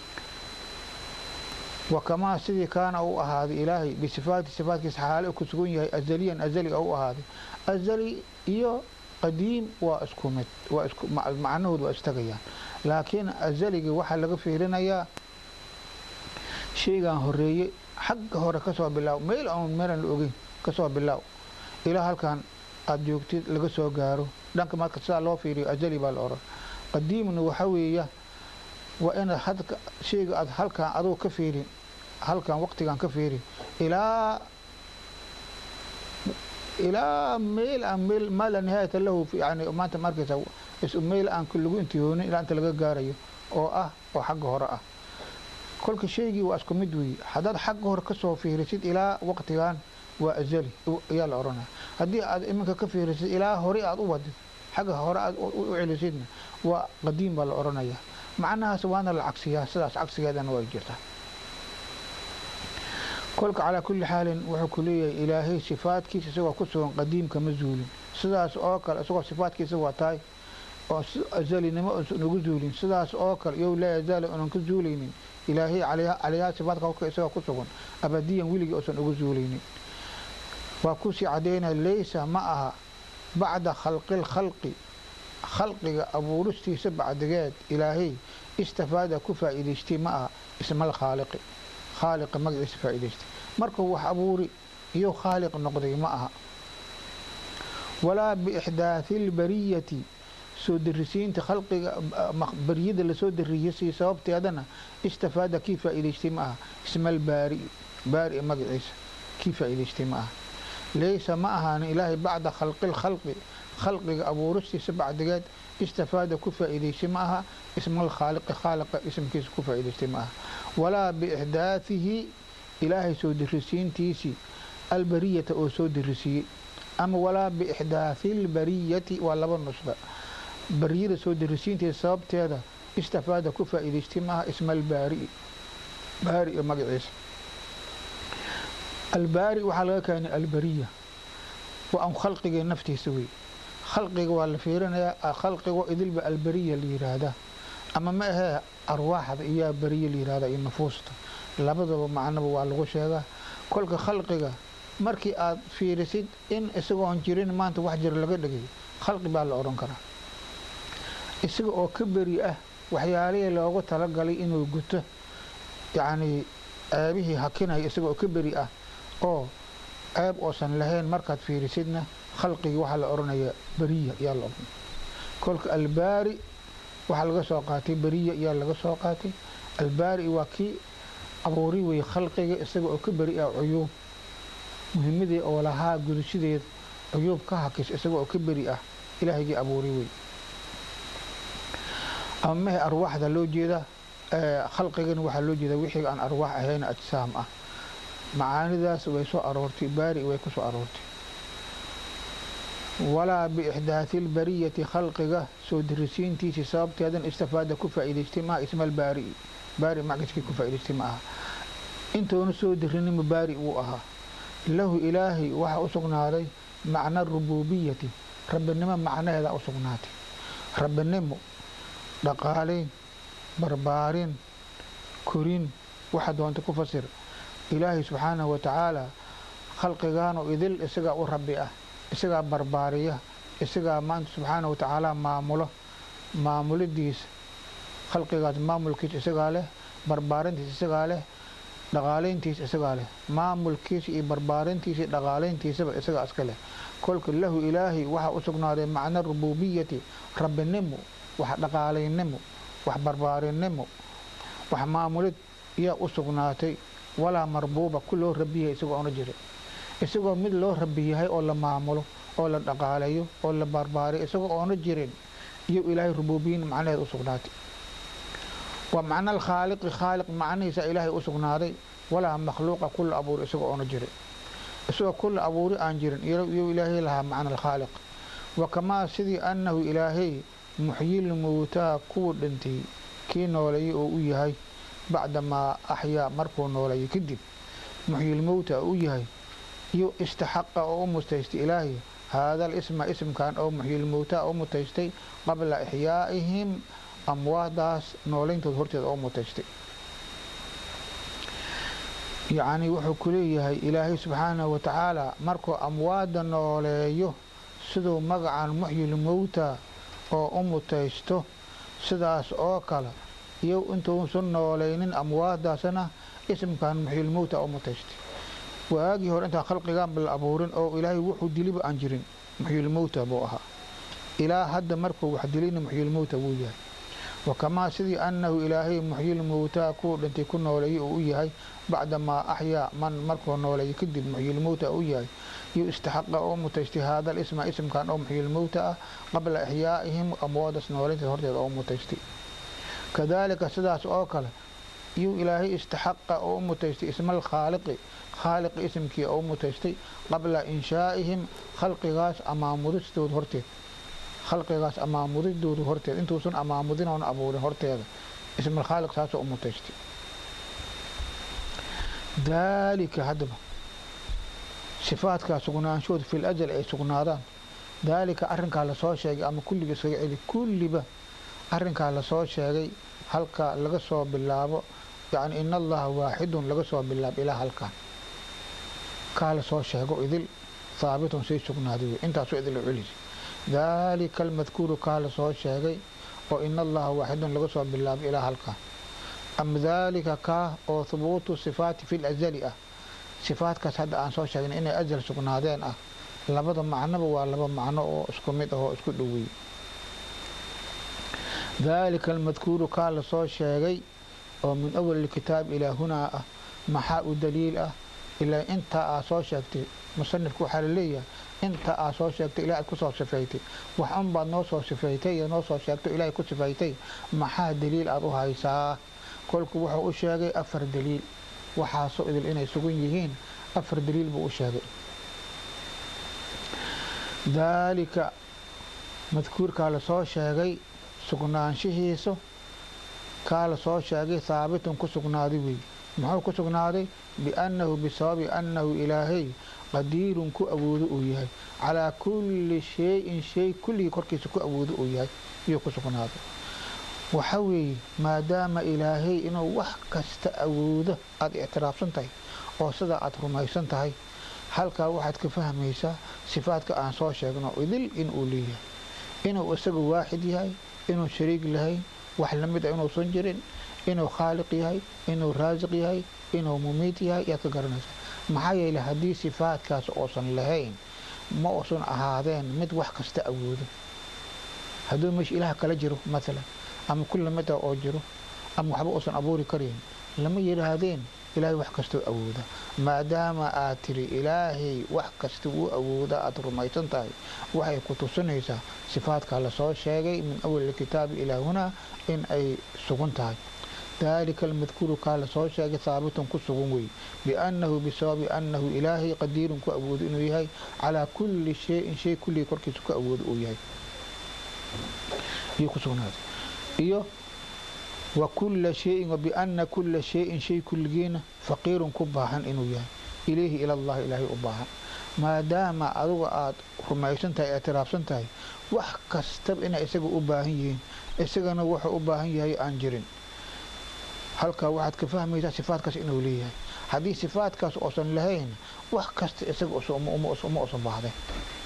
[SPEAKER 1] wa kamaa sidii kaana u ahaaday ilaahay bisifaati sifaatkiisa xaale ku sugan yahay azaliyan azali oo u ahaaday azali iyo qadiim waa isku mid waa isku macnahood waa istagayaan laakiin azaligii waxaa laga fiirinayaa shaygan horeeye xagga hore kasoo bilaaw meel aan meelan la ogeyn kasoo bilaaw ilaa halkan aada joogtid laga soo gaaro dhanka marka sidaa loo fiiriyo azali baa la oran qadiimna waxa weeya waa inaad hadka shayga aad halkan aduu ka fiirin halkan waqtigan ka fiirin ilaa ilaa meel aan meel maa la nihaayata lahu yani maanta markaysa is meel aan lagu intihoonin ilaa inta laga gaarayo oo ah oo xagga hore ah kolka shaygii waa isku mid weeye haddaad xagga hore kasoo fiirisid ilaa waqtigan waa azali ayaa la odhanaya haddii aad iminka ka fiirisid ilaa hore aad u wadid xagga hore aad u celisidna waa qadiim baa la odhanaya macnahaas waana la cagsiyaa sidaas cagsigeedana way jirtaa kolka calaa kulli xaalin wuxuu ku leeyahay ilaahay sifaadkiisa isagoo ku sugan qadiimka ma zuulin sidaas oo kale isagoo sifaadkiisa waa tahay oo azalinimo usan ugu zuulin sidaas oo kale iyow laa yazaala unan ka zuulaynin ilaahay calayhaa sifaadka kolka isagoo ku sugan abadiyan weligii usan ugu zuulaynin waa kusii caddaynaya laysa ma aha bacda khalqil khalqi khalqiga abuuristiisa bacdigeed ilaahay istafaada ku faa'iidaystay ma aha ismal khaaliqi khaaliqa magaciisa faa'iidaystay markuu wax abuuri iyo khaaliq noqday ma aha walaa biixdaathi lbariyati soo darisiinta khalqiga bariyada lasoo dariyasay sababteedana istafaada kii faa'iidaystay ma aha ismal baari baari magaciisa kii faa'iidaystay ma aha laysa ma ahaanin ilaahay bacda khalqil khalqi khalqiga abuuristiisa bacdigeed istafaada ku faa'iidaystay ma aha ismal khaaliqi khaaliqa ismkiisa ku faa'iidaystay ma aha walaa biixdaathihi ilaahay soo dirisiintiisii albariyata oo soo dirisiiyey ama walaa biixdaathi lbariyati waa laba nusba bariyada soo dirisiinteeda sababteeda istafaada ku faa'iidaystay ma aha ismal baari baari magaciisa albaari waxaa laga keenay albariya waa an khalqiga naftiisa wey khalqiga waa la fiirinayaa khalqigo idilba albariya la yiraahdaa ama ma ahee arwaaxda iyaa bariya la yirahdaa iyo nufuusta labadaba macnaba waa lagu sheegaa kolka khalqiga markii aad fiirisid in isagoon jirin maanta wax jira laga dhigay khalqi baa la odhan karaa isaga oo ka beri ah waxyaalihii loogu talagalay inuu guto yacnii ceebihii hakinaya isagoo ka beri ah oo ceeb oosan lahayn markaad fiirisidna khalqigii waxaa la odhanayaa beriya ayaa la odhanaya kolka albaari waxaa laga soo qaatay beriya ayaa laga soo qaatay albaari waa kii abuuri weye khalqiga isaga oo ka beri ah cuyuub muhimadii oo lahaa gudashadeed cuyuub ka hakis isaga oo ka beri ah ilaahygii abuuri wey ama mehe arwaaxda loo jeeda khalqigana waxaa loo jeeda wixii aan arwaax ahayn ajsaam ah macaanidaas way soo aroortay baari way ku soo aroortay walaa biixdaati lbariyati khalqiga soo dirisiintiisii sababteedan istifaada ku faa'iidaystay maa ismal baari baari magaskii ku faa'idaystay ma aha intoona soo dirinima baari wuu ahaa lahu ilaahay waxaa u sugnaaday macna rububiyati rabbinimo macnaheeda u sugnaatay rabbinimo dhaqaalayn barbaarin korin waxa doonta ku fasir ilaahay subxaanahu wa tacaala khalqigaanoo idil isagaa u rabbi ah isagaa barbaariya isagaa maanta subxaanahu wa tacaala maamulo maamulidiisa khalqigaas maamulkiisa isagaa leh barbaarintiisa isagaa leh dhaqaalayntiisa isagaa leh maamulkiisa iyo barbaarintiisa iyo dhaqaalayntiisaba isagaa iska leh kolka lahu ilaahay waxaa u sugnaaday macna rububiyati rabbinimo wax dhaqaalaynimo wax barbaarinimo wax maamulid yaa u sugnaatay walaa marbuuba ku loo rabiyahay isagoo ona jirin isagoo mid loo rabi yahay oo la maamulo oo la dhaqaalayo oo la barbaariyo isagoo oona jirin iyo ilaahay rubuubiyin macnaheed u sugnaatay waa macna alkhaaliqi khaaliq macnihiisa ilaahay u sugnaaday walaa makhluuqa kula abuuri isagoo oona jirin isagoo kula abuuri aan jirin iyo ilaahay lahaa macna alkhaaliq wa kamaa sidii annahu ilaahay muxyil mowtaa kuwa dhintay kii nooleeyay oo u yahay bacdamaa axyaa markuu nooleeyay kadib muxyil mowta u yahay iyo istaxaqa oo u mutaystay ilaahay haada alisma ismkan oo muxyil mowtaa u mutaystay qabla ixyaa'ihim amwaadaas nooleyntood horteeda oo mutaystay yacnii wuxuu ku leeyahay ilaahay subxaanahu wa tacaala markuu amwaadda nooleeyo siduu magacan muxyil mowta oo u mutaysto sidaas oo kale iyo intuusan noolaynin amwaadaasna ismkan muxyil mowta u mutaystay waagii hore intaan khalqigaanba la abuurin oo ilaahay wuxuu diliba aan jirin muxyil mowta buu ahaa ilaa hadda markuu wax dilina muxyil mowta wuu yahay wakamaa sidii annahu ilaahay muxyil mowtaa kuwa dhintay ku nooleeyay uu u yahay bacdamaa axyaa man markuu nooleeyay kadib muxyil mowta u yahay iyo istaxaqa oo mutaystay haada alisma ismkan oo muxyil mowta ah qabla ixyaa'ihim amwaadas nooleynteed horteeda oo mutaystay kadaalika sidaas oo kale iyuu ilaahay istaxaqa oo u mutaystay ismal khaaliqi khaaliqi ismkii oo u mutaystay qabla inshaa'ihim khalqigaas amaamudistooda horteed khalqigaas amaamudidooda horteed intuusan amaamudin oona abuurin horteeda ismal khaaliq saasoo u mutaystay daalika haddaba sifaadkaa sugnaanshood fil ajal ay sugnaadaan daalika arrinkaa lasoo sheegay ama kulliga iskaga celi kulliba arrinkaa lasoo sheegay halka laga soo bilaabo yacni in allaha waaxidun laga soo bilaabo ilaa halkan kaa lasoo sheego idil haabitun say sugnaaday wey intaasoo idil u celisi daalika almadkuuru kaa lasoo sheegay oo in allaha waaxidun laga soo bilaabo ilaa halkan am daalika kaa oo hubuutu sifaati fi lazali ah sifaadkaas hadda aan soo sheegnay inay ajal sugnaadeen ah labada macnoba waa laba macno oo isku mid ah oo isku dhoweey daalika almadkuuru kaa lasoo sheegay oo min awali kitaab ilaa hunaa ah maxaa u daliil ah ilaa intaa aa soo sheegtay musanifku waxaa laleeyahay inta aa soo sheegtay ilahay ku soo sifaytay wax unbaad noo soo sifaytay iyo noo soo sheegto ilaahay ku sifaytay maxaa daliil aada u haysaa kolku wuxuu u sheegay afar daliil waxaasoo idil inay sugan yihiin afar daliil buu u sheegay daalika madkuurkaa lasoo sheegay sugnaanshihiisa kaa lasoo sheegay haabitun ku sugnaaday wey muxuu ku sugnaaday biannahu bisababi annahu ilaahay qadiirun ku awoodo uu yahay calaa kulli shay-in shay kulligii korkiisa ku awoodo uu yahay iyuu ku sugnaaday waxa weeye maadaama ilaahay inuu wax kasta awoodo aada ictiraafsan tahay oo sidaa aada rumaysan tahay halkaa waxaad ka fahmaysaa sifaadka aan soo sheegno idil inuu leeyahay inuu isaga waaxid yahay inuu shariig lahayn wax lamid a inuusan jirin inuu khaaliq yahay inuu raasiq yahay inuu mumiid yahay yaad ka garanaysaa maxaa yeele haddii sifaadkaas oosan lahayn ma uusan ahaadeen mid wax kasta awoodo hadduu meesha ilaah kala jiro maalan ama kulla mida oo jiro ama waxba uusan abuuri karayn lama yidhaahdeen ilaahay wax kastoo awooda maadaama aad tiri ilaahay wax kasta wuu awooda aada rumaysan tahay waxay ku tusinaysaa sifaadkaa lasoo sheegay min awali kitaabi ilaa hunaa in ay sugan tahay daalika almadkuuru kaa lasoo sheegay haabitun ku sugan wey biannahu bisababi annahu ilaahay qadiirun ku awoodo inuu yahay calaa kulli shayin shay kulligii korkiisa ku awoodo uu yahay iyo ku sugnaaday iyo wa kulla shayin wa bianna kulla shayin shay kulligiina faqiirun ku baahan inuu yahay ilayhi ilallahi ilaahay u baahan maadaama aduga aada rumaysan tahay eetiraafsan tahay wax kastaba inay isaga u baahan yihiin isagana wuxuu u baahan yahay aan jirin halkaa waxaad ka fahmaysaa sifaadkaas inuu leeyahay haddii sifaadkaas uusan lahayn wax kasta isaga uma usan baahday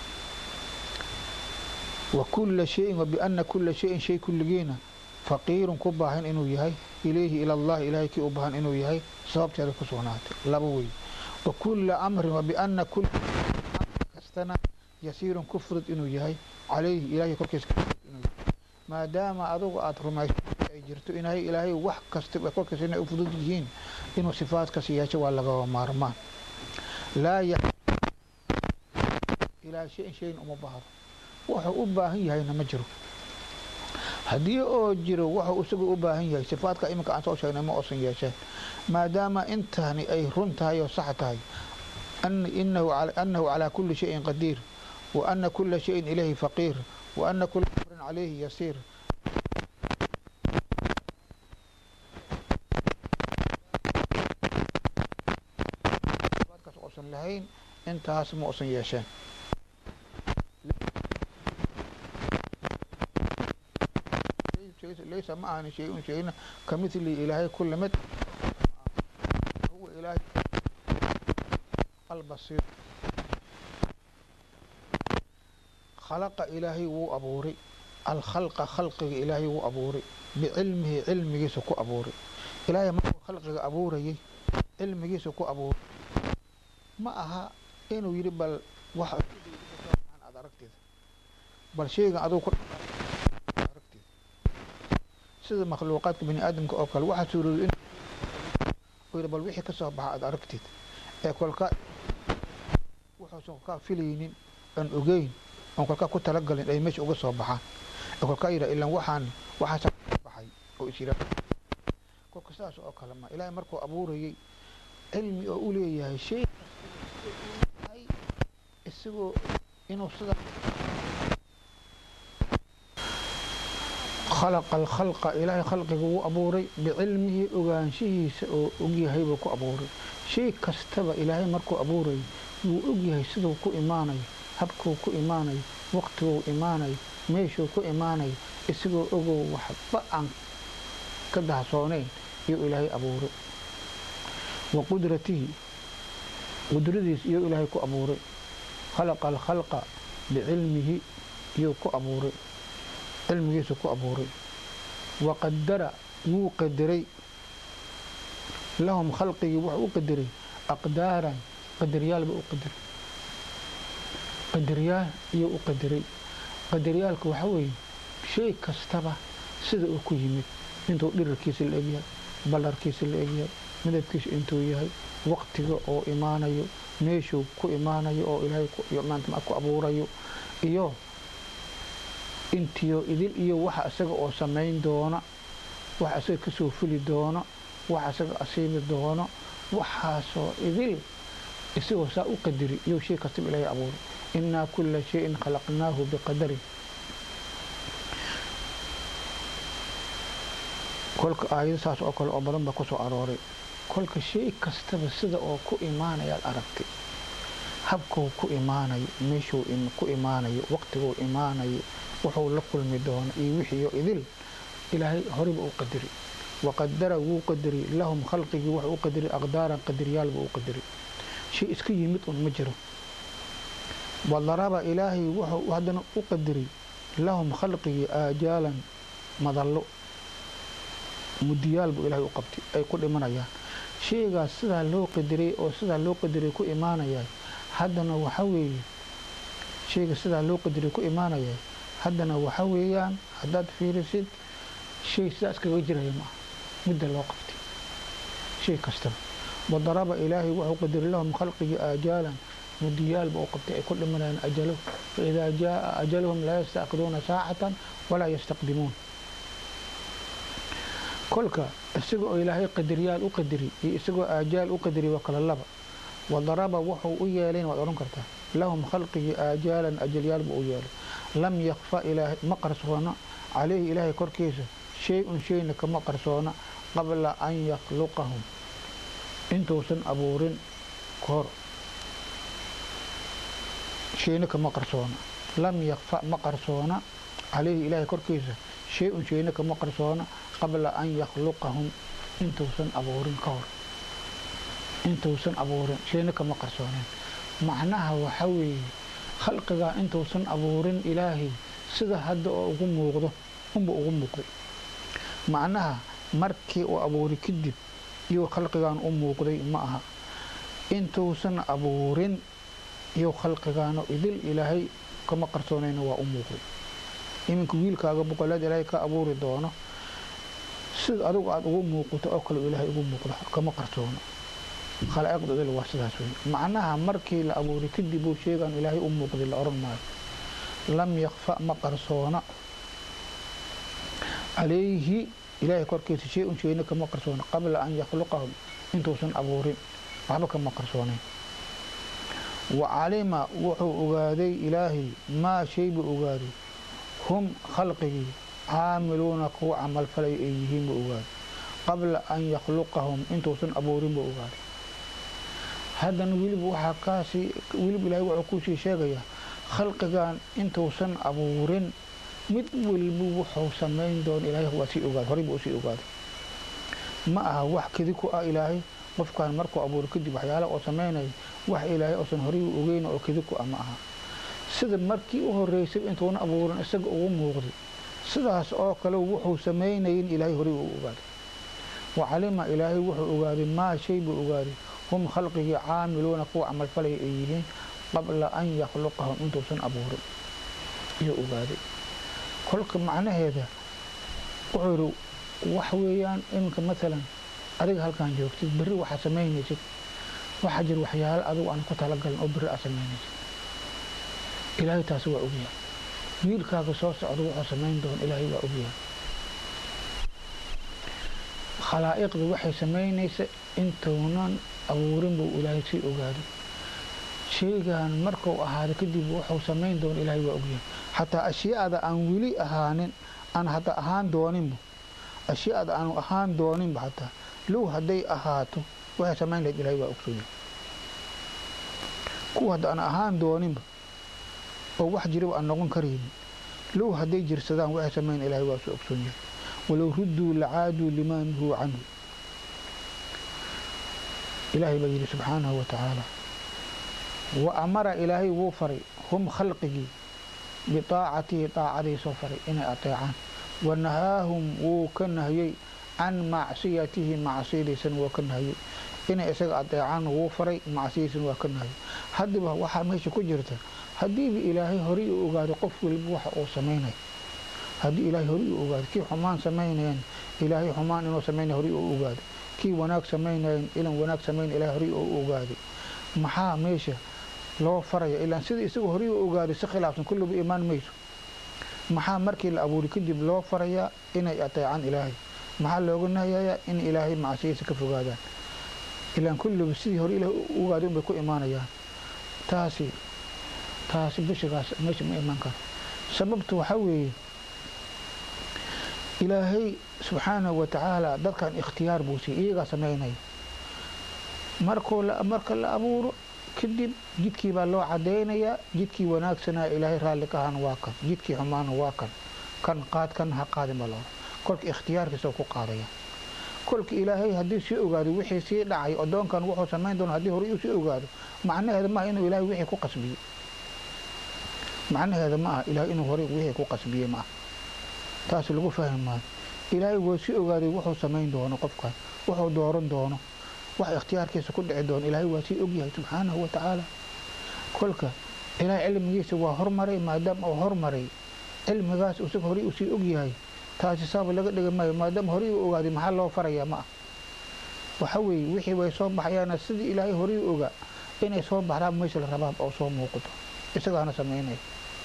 [SPEAKER 1] wa kulla shayin wa bianna kulla shayin shay kulligiina faqiirun ku baahan inuu yahay ilayhi ilallahi ilaahay kii u baahan inuu yahay sababteeda ku sugnaatay laba wey wa kulla amrin wa bianna kulla kastana yasiirun ku fudud inuu yahay calayhi ilaahay korkiisa inuu yahay maadaama adugu aada rumaysa ay jirto inay ilaahay wax kastaba korkiisa inay u fudud yihiin inuu sifaadkaas yeesho waa lagaba maarmaan laa ya ilaa shayin shayin uma baahdo wuxuu u baahan yahayna ma jiro haddii oo jiro wuxuu isagu u baahan yahay sifaadka iminka aan soo sheegnay ma uusan yeesheen maadaama intani ay run tahay oo sax tahay annahu calaa kulli shayin qadiir wa ana kulla shayin ilayhi faqiir wa ana kulla amrin calayhi yasiir sifaadkaas uusan lahayn intaas ma uusan yeesheen laysa ma ahani shay-un shayna ka midli ilaahay kula mid huwa ilaahay albasiir khalaqa ilaahay wuu abuuray alkhalqa khalqiga ilaahay wuu abuuray bicilmihi cilmigiisa ku abuuray ilaahay markuu khalqiga abuurayay cilmigiisa ku abuuray ma aha inuu yidhi bal wax aad aragteeda bal shaygan aduu ku sida makhluuqaadka bani aadamka oo kale waxaa suurooday in bal wixii ka soo baxa aada aragtid ee kolkaa wuxuusan kolkaa filaynin aan ogeyn oon kolkaa ku talagalin ay meesha uga soo baxaan ee kolkaa yidha ilan waxaan waxaasa baxay oo is yidhaa kolka sidaas oo kale ma ilaahay markuu abuurayay cilmi oo u leeyahay shay isagoo inuu sida khalaqa alkhalqa ilaahay khalqiga wuu abuuray bicilmihi ogaanshihiisa oo ogyahay buu ku abuuray shay kastaba ilaahay markuu abuurayo wuu ogyahay siduu ku imaanayo habkuu ku imaanayo waqtiguu imaanayo meeshuu ku imaanayo isagoo ogow waxba aan ka dahsoonayn iyuu ilaahay abuuray wa qudratihi qudradiis iyuu ilaahay ku abuuray khalaqa alkhalqa bicilmihi iyuu ku abuuray cilmigiisa ku abuuray wa qadara wuu qadaray lahum khalqigii wuxuu u qadaray aqdaaran qadariyaalba u qadaray qadaryaal iyuu u qadaray qadaryaalka waxaa weeye shay kastaba sida uu ku yimid intuu dhirarkiisa la egyahay ballarkiisa la egyahay midabkiisa intuu yahay waqtiga oo imaanayo meeshuu ku imaanayo oo ilaahay ku abuurayo iyo intiyo idil iyo waxa isaga oo samayn doona waxa isaga kasoo fuli doono waxa isaga asiibi doono waxaasoo idil isagoo saa u qadari iyou shay kastaba ilaahay abuuray innaa kulla shayin khalaqnaahu biqadarin kolka aayado saas oo kale oo badan baa kusoo arooray kolka shay kastaba sida oo ku imaanayaad aragtay habkuu ku imaanayo meeshuu ku imaanayo waqtiguu imaanayo wuxuu la kulmi doono iyo wixiiyo idil ilaahay horeyba u qadari waqadara wuu qadari lahum khalqigii wuxuu u qadari aqdaaran qadariyaalba u qadari shay iska yimid un ma jiro wadaraba ilaahay wuxuu haddana u qadari lahum khalqigii aajaalan madallo mudiyaal buu ilaahay u qabtay ay ku dhimanayaan shaygaas sidaa loo qadiray oo sidaa loo qadiray ku imaanaya haddana waxa weeye shayga sidaa loo qadiray ku imaanaya haddana waxa weeyaan haddaad fiirisid shay sidaa iskaga jiraya maaha midda loo qabtay shay kastaba wadaraba ilaahay wuxuu qadiray lahum khalqigii aajaalan mudiyaalba u qabtay ay ku dhimanayaan ajalo faidaa jaaa ajaluhum laa yastaakiduuna saacatan walaa yastaqdimuun kolka isaga oo ilaahay qadaryaal u qadari iyo isagoo aajaal u qadari waa kala laba wadaraba wuxuu u yeelayn waad odhan kartaa lahum khalqigii aajaalan ajalyaal buu u yeelay lam yakfa ilaahay ma qarsoona calayhi ilaahay korkiisa shay-un shayna kama qarsoona qabla an yakhluqahum intuusan abuurin kahor shayna kama qarsoona lam yakfa ma qarsoona calayhi ilaahay korkiisa shay-un shayna kama qarsoona qabla an yakhluqahum intuusan abuurin ka hor intuusan abuurin shayna kama qarsooneen macnaha waxa weeye khalqigaa intuusan abuurin ilaahay sida hadda oo ugu muuqdo unba ugu muuqday macnaha markii uu abuuri kadib iyo khalqigaan u muuqday ma aha intuusan abuurin iyo khalqigaano idil ilaahay kama qarsoonayna waa u muuqday iminka wiilkaaga boqolaad ilaahay ka abuuri doono sida adigu aada ugu muuqato oo kale ilaahay ugu muuqdo kama qarsoono khalaa'iqda idil waa sidaas wey macnaha markii la abuuri kadib uu sheegaan ilaahay u muuqday la odhan maayo lam yakfa ma qarsoona calayhi ilaahay korkiisa shay un shayna kama qarsoona qabla an yakhluqahum intuusan abuurin waxba kama qarsoonayn wa calima wuxuu ogaaday ilaahay maa shay buu ogaaday hum khalqigii caamiluuna kuwa camalfalay ay yihiin buu ogaaday qabla an yakhluqahum intuusan abuurin buu ogaaday haddana weliba waxaa kaasii weliba ilaahay wuxuu kusii sheegayaa khalqigan intuusan abuurin mid weliba wuxuu samayn doona ilaahay waa sii ogaaday horey buu usii ogaaday ma aha wax kedi ku ah ilaahay qofkan markuu abuuro kadib waxyaalaha oo samaynaya wax ilaahay oosan horey u ogeyn oo kedi ku ah ma aha sida markii u horeysay intuuna abuurin isaga ugu muuqday sidaas oo kale wuxuu samaynayin ilaahay horey uu ogaaday wa calima ilaahay wuxuu ogaaday maa shay buu ogaaday hum khalqigii caamiluuna kuwa camalfalaya ay yihiin qabla an yakhluqahum intuusan abuurin iyo ogaaday kolka macnaheeda wuxuu yidhi wax weeyaan iminka maalan adiga halkaan joogtid berri waxaad samaynaysid waxaa jira waxyaalo adigu aan ku talagalin oo berri aad samaynaysid ilaahay taasi waa ogyahay wiilkaaga soo socda wuxuu samayn doona ilaahay waa ogyahay khalaa'iqda waxay samaynaysa intuunan abuurin buu ilaahay sii ogaaday shaygan markuu ahaado kadib wuxuu samayn doona ilaahay waa ogyahay xataa ashyaada aan weli ahaanin aan hadda ahaan dooninba ashyaada aanu ahaan dooninba xataa low hadday ahaato waxay samayn lahayd ilaahay waa ogsoon yahay kuwa hadda aan ahaan dooninba oo wax jiraba aan noqon karaynin low hadday jirsadaan waxay samayn ilaahay waa soo ogsoon yahay walow rudduu lacaaduu limaa nuhuu canhu ilaahay baa yidhi subxaanahu wa tacaala wa amara ilaahay wuu faray hum khalqigii biaacatihi daacadiisoo faray inay ateecaan wa nahaahum wuu ka nahiyey can macsiyatihi macsiyadiisan waa ka nahiyey inay isaga adeecaan wuu faray macsiyadiisan waa ka nahiyey haddiba waxaa meesha ku jirta haddiiba ilaahay horay u ogaado qof weliba waxa uu samaynay haddii ilaahay horay u ogaado kii xumaan samaynayan ilaahay xumaan inuu samaynay horay u ogaado kii wanaag samaynayan ilan wanaag samayn ilahay horay u ogaaday maxaa meesha loo faraya ilaan sida isaga horay u ogaaday si khilaafsan kulliba imaan mayso maxaa markii la abuuri kadib loo farayaa inay ateecaan ilaahay maxaa looga nahayayaa in ilaahay macsiyadiisa ka fogaadaan ilaan kulliba sidii hore ilahay u ogaaday unbay ku imaanayaan taasi taasi bishigaas meesha ma imaan karo sababtu waxaa weeye ilaahay subxaanahu wa tacaala dadkan ikhtiyaar buu siiyey iyagaa samaynaya markuu marka la abuuro kadib jidkii baa loo cadaynayaa jidkii wanaagsanaa ilaahay raalli ka ahana waa kan jidkii xumaana waa kan kan qaad kan ha qaadin baa loo kolka ikhtiyaarkiisa ku qaadaya kolka ilaahay haddii sii ogaado wixii sii dhacay adoonkan wuxuu samayn doona haddii hore uu sii ogaado macnaheeda maaha inuu ilaahay wixii ku qasbiyey macnaheeda ma aha ilaahay inuu hore wixii ku qasbiyey ma aha taas lagu fahmi maayo ilaahay waa si ogaaday wuxuu samayn doono qofkaas wuxuu dooran doono wax ikhtiyaarkiisa ku dhici doono ilaahay waa sii ogyahay subxaanahu wa tacaala kolka ilaahay cilmigiisa waa hormaray maadaama uu hormaray cilmigaas isaga horey usii ogyahay taasi saaba laga dhigi maayo maadaama horey u ogaaday maxaa loo farayaa ma ah waxa weeye wixii way soo baxayaana sidii ilaahay horey u ogaa inay soo baxdaan meesha la rabaa oo soo muuqato isagaana samaynaya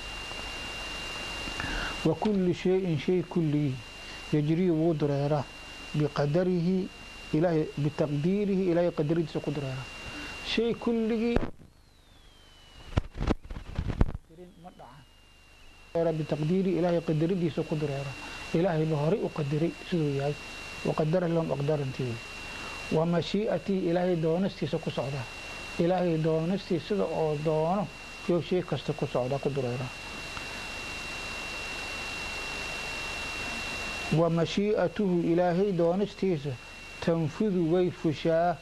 [SPEAKER 1] wa kulli shayin shay kulligii yajrii wuu dureeraa biqadarihi ilaahay bitaqdiirihi ilaahay qadaridiisa ku dureeraa shay kulligii ma dhacan bitaqdiirihi ilaahay qadaridiisa ku dureeraa ilaahay ba horey u qadiray siduu yahay waqadara lahum aqdarantii wey wa mashii'atii ilaahay doonistiisa ku socdaa ilaahay doonistii sida oo doono yo shay kasta ku socdaa ku dureeraa wa mashii'atuhu ilaahay doonistiisa tanfudu way fushaa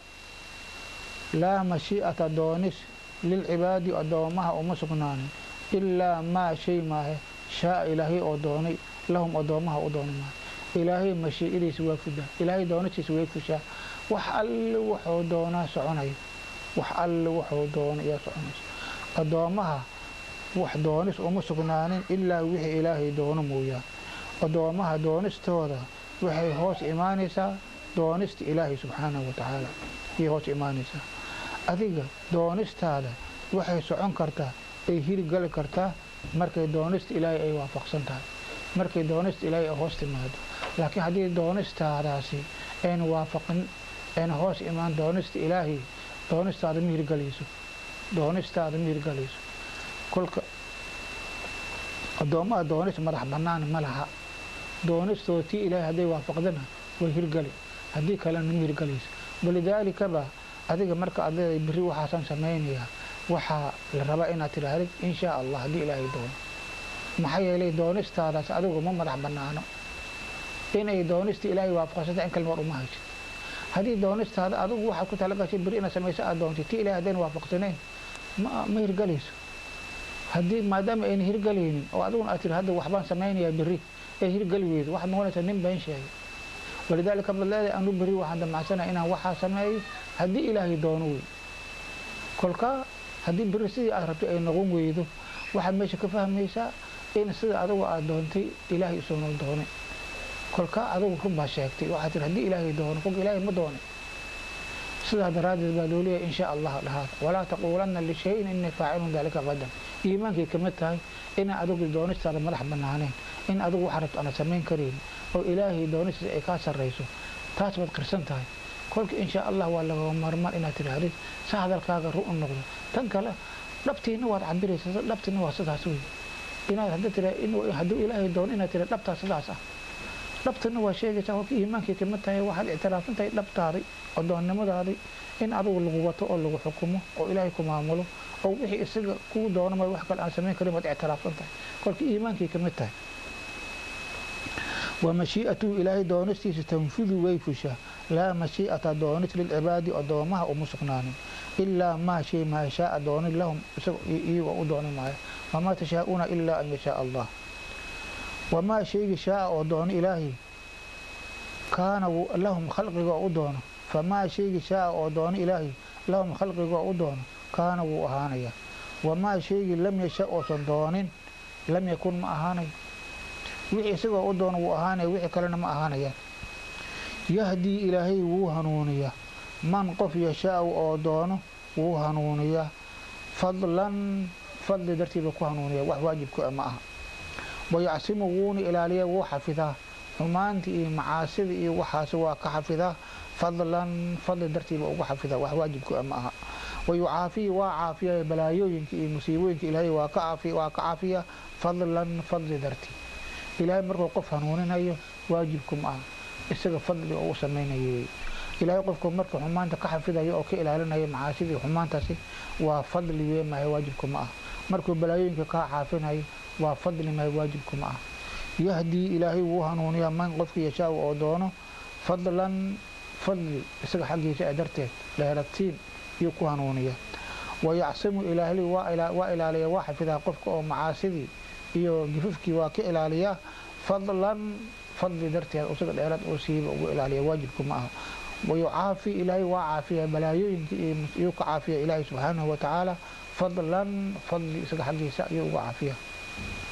[SPEAKER 1] laa mashii'ata doonis lilcibaadi addoomaha uma sugnaanin ilaa maa shay maahe shaaa ilaahay oo doonay lahum addoomaha u dooni maayo ilaahay mashiicadiisa waa fudaa ilaahay doonistiisa way fushaa wax alle wuxuu doonaa soconayo wax alle wuxuu doona ayaa soconaysa addoommaha wax doonis uma sugnaanin ilaa wixii ilaahay doono mooyaan addoommaha doonistooda waxay hoos imaanaysaa doonista ilaahay subxaanahu wa tacaala ayay hoos imaanaysaa adiga doonistaada waxay socon kartaa ay hirgali kartaa markay doonista ilaahay ay waafaqsan tahay markay doonista ilaahay ay hoos timaado laakiin haddii doonistaadaasi ayna waafaqin ayna hoos imaan doonista ilaahay doonistaada ma hirgalayso doonistaada ma hirgalayso kolka addoommaha doonis madax bannaan ma laha doonistooda tii ilaahay hadday waafaqdana way hirgali haddii kalena ma hirgalayso walidaalikaba adiga marka aad leedahay berri waxaasaan samaynayaa waxaa la rabaa inaad tidhaahdid in shaa allah haddii ilaahay doono maxaa yeelay doonistaadaas adigu ma madax bannaano inay doonista ilaahay waafaqsanta in kalmar uma haysid haddii doonistaada adigu waxaad ku talagashay berri inaad samayso aad doontay tii ilahay haddayna waafaqsanayn ma ma hirgalayso haddii maadaama ayna hirgalaynin oo adiguna aad tiri hadda waxbaan samaynayaa berri ee hirgali weydo waxaad noqonaysaa nin been sheegay walidaalika baad leedahay anu berri waxaan damacsanaha inaan waxaa sameeyo haddii ilaahay doono wey kolkaa haddii berri sidii aad rabtay ay noqon weydo waxaad meesha ka fahmaysaa in sida adigu aad doontay ilaahay isuuna doonay kolkaa adigu run baa sheegtay waxaad tiri haddii ilaahay doono kolka ilaahay ma doonay sidaa daraaddeed baa loo leeyahay in shaa allah dhahaad walaa taquulanna lishayin inii faacilun daalika qadan iimaankay kama tahay inaan adigu doonistaada madax bannaaneen in adigu waxa rabto aana samayn karayn oo ilaahay doonistiisa ay kaa sarrayso taas baad qirsan tahay kolka in shaa allah waa laga marmaan inaad tidhaahdid sa hadalkaaga ru u noqdo tan kale dhabtiina waad cabiraysaa dhabtiina waa sidaas wey inaad hadda tira hadduu ilaahay doono inaad tira dhabtaa sidaas ah dhabtana waa sheegaysaa kolka iimaankay kama tahay waxaad ictiraafsan tahay dhabtaaday addoonnimadaadii in adigu lagu wato oo lagu xukumo oo ilaahay ku maamulo oo wixii isaga kuu doono ma wax kale aan samayn karin baad ictiraafsan tahay kolka iimaankay kamid tahay wa mashii'atuhu ilaahay doonistiisa tanfudu way fushaa laa mashii'ata doonis lilcibaadi addoomaha uma sugnaanin ilaa maa shay maa shaaa doonin lahum iyagoo u dooni maayo wamaa tashaa'uuna ilaa an yashaa allah wamaa shaygi shaaa oo doono ilaahay kaana lahum khalqiga oo u doono famaa shaygi shaaa oo doono ilaahay lahum khalqiga oo u doono kaana wuu ahaanayaa wamaa shaygii lam yasha oosan doonin lam yakun ma ahaanayo wixii isagoo u doono wuu ahaanaya wixii kalena ma ahaanayaan yahdii ilaahay wuu hanuuniyaa man qof yashaau oo doono wuu hanuuniyaa fadlan fadli dartiiba ku hanuuniya wax waajibka ma aha wayacsimu wuuna ilaaliyaa wuu xafidaa xumaantii iyo macaasida iyo waxaasi waa ka xafidaa fadlan fadli dartiiba ugu xafidaa wax waajibka ma aha wayucaafiyi waa caafiya balaayooyinka iyo musiibooyinka ilaahay waa ka waa ka caafiya fadlan fadli dartii ilaahay markuu qof hanuuninayo waajibku ma aha isaga fadli oo u samaynayo ilaahay qofku marka xumaanta ka xafidayo oo ka ilaalinaya macaasidii xumaantaasi waa fadli wee mahay waajibku ma ah markuu balaayooyinka kaa caafinayo waa fadli mahay waajibku ma ah yahdii ilaahay wuu hanuuniyaa man qofki yashaaw oo doono fadlan fadli isaga xaggiisa ee darteed dheeratiin yuu ku hanuuniyaa wayacsimu ilaahay waa ilaaliya waa xafidaa qofka oo macaasidii iyo gifafkii waa ka ilaaliyaa fadlan fadli darteed isaga dheeraad uu siiba ugu ilaaliya waajibku ma aha wayucaafi ilaahay waa caafiya balaayooyinka iyuu ka caafiya ilaahay subxaanahu watacaala fadlan fadli isaga xaggiisa ayuu uga caafiya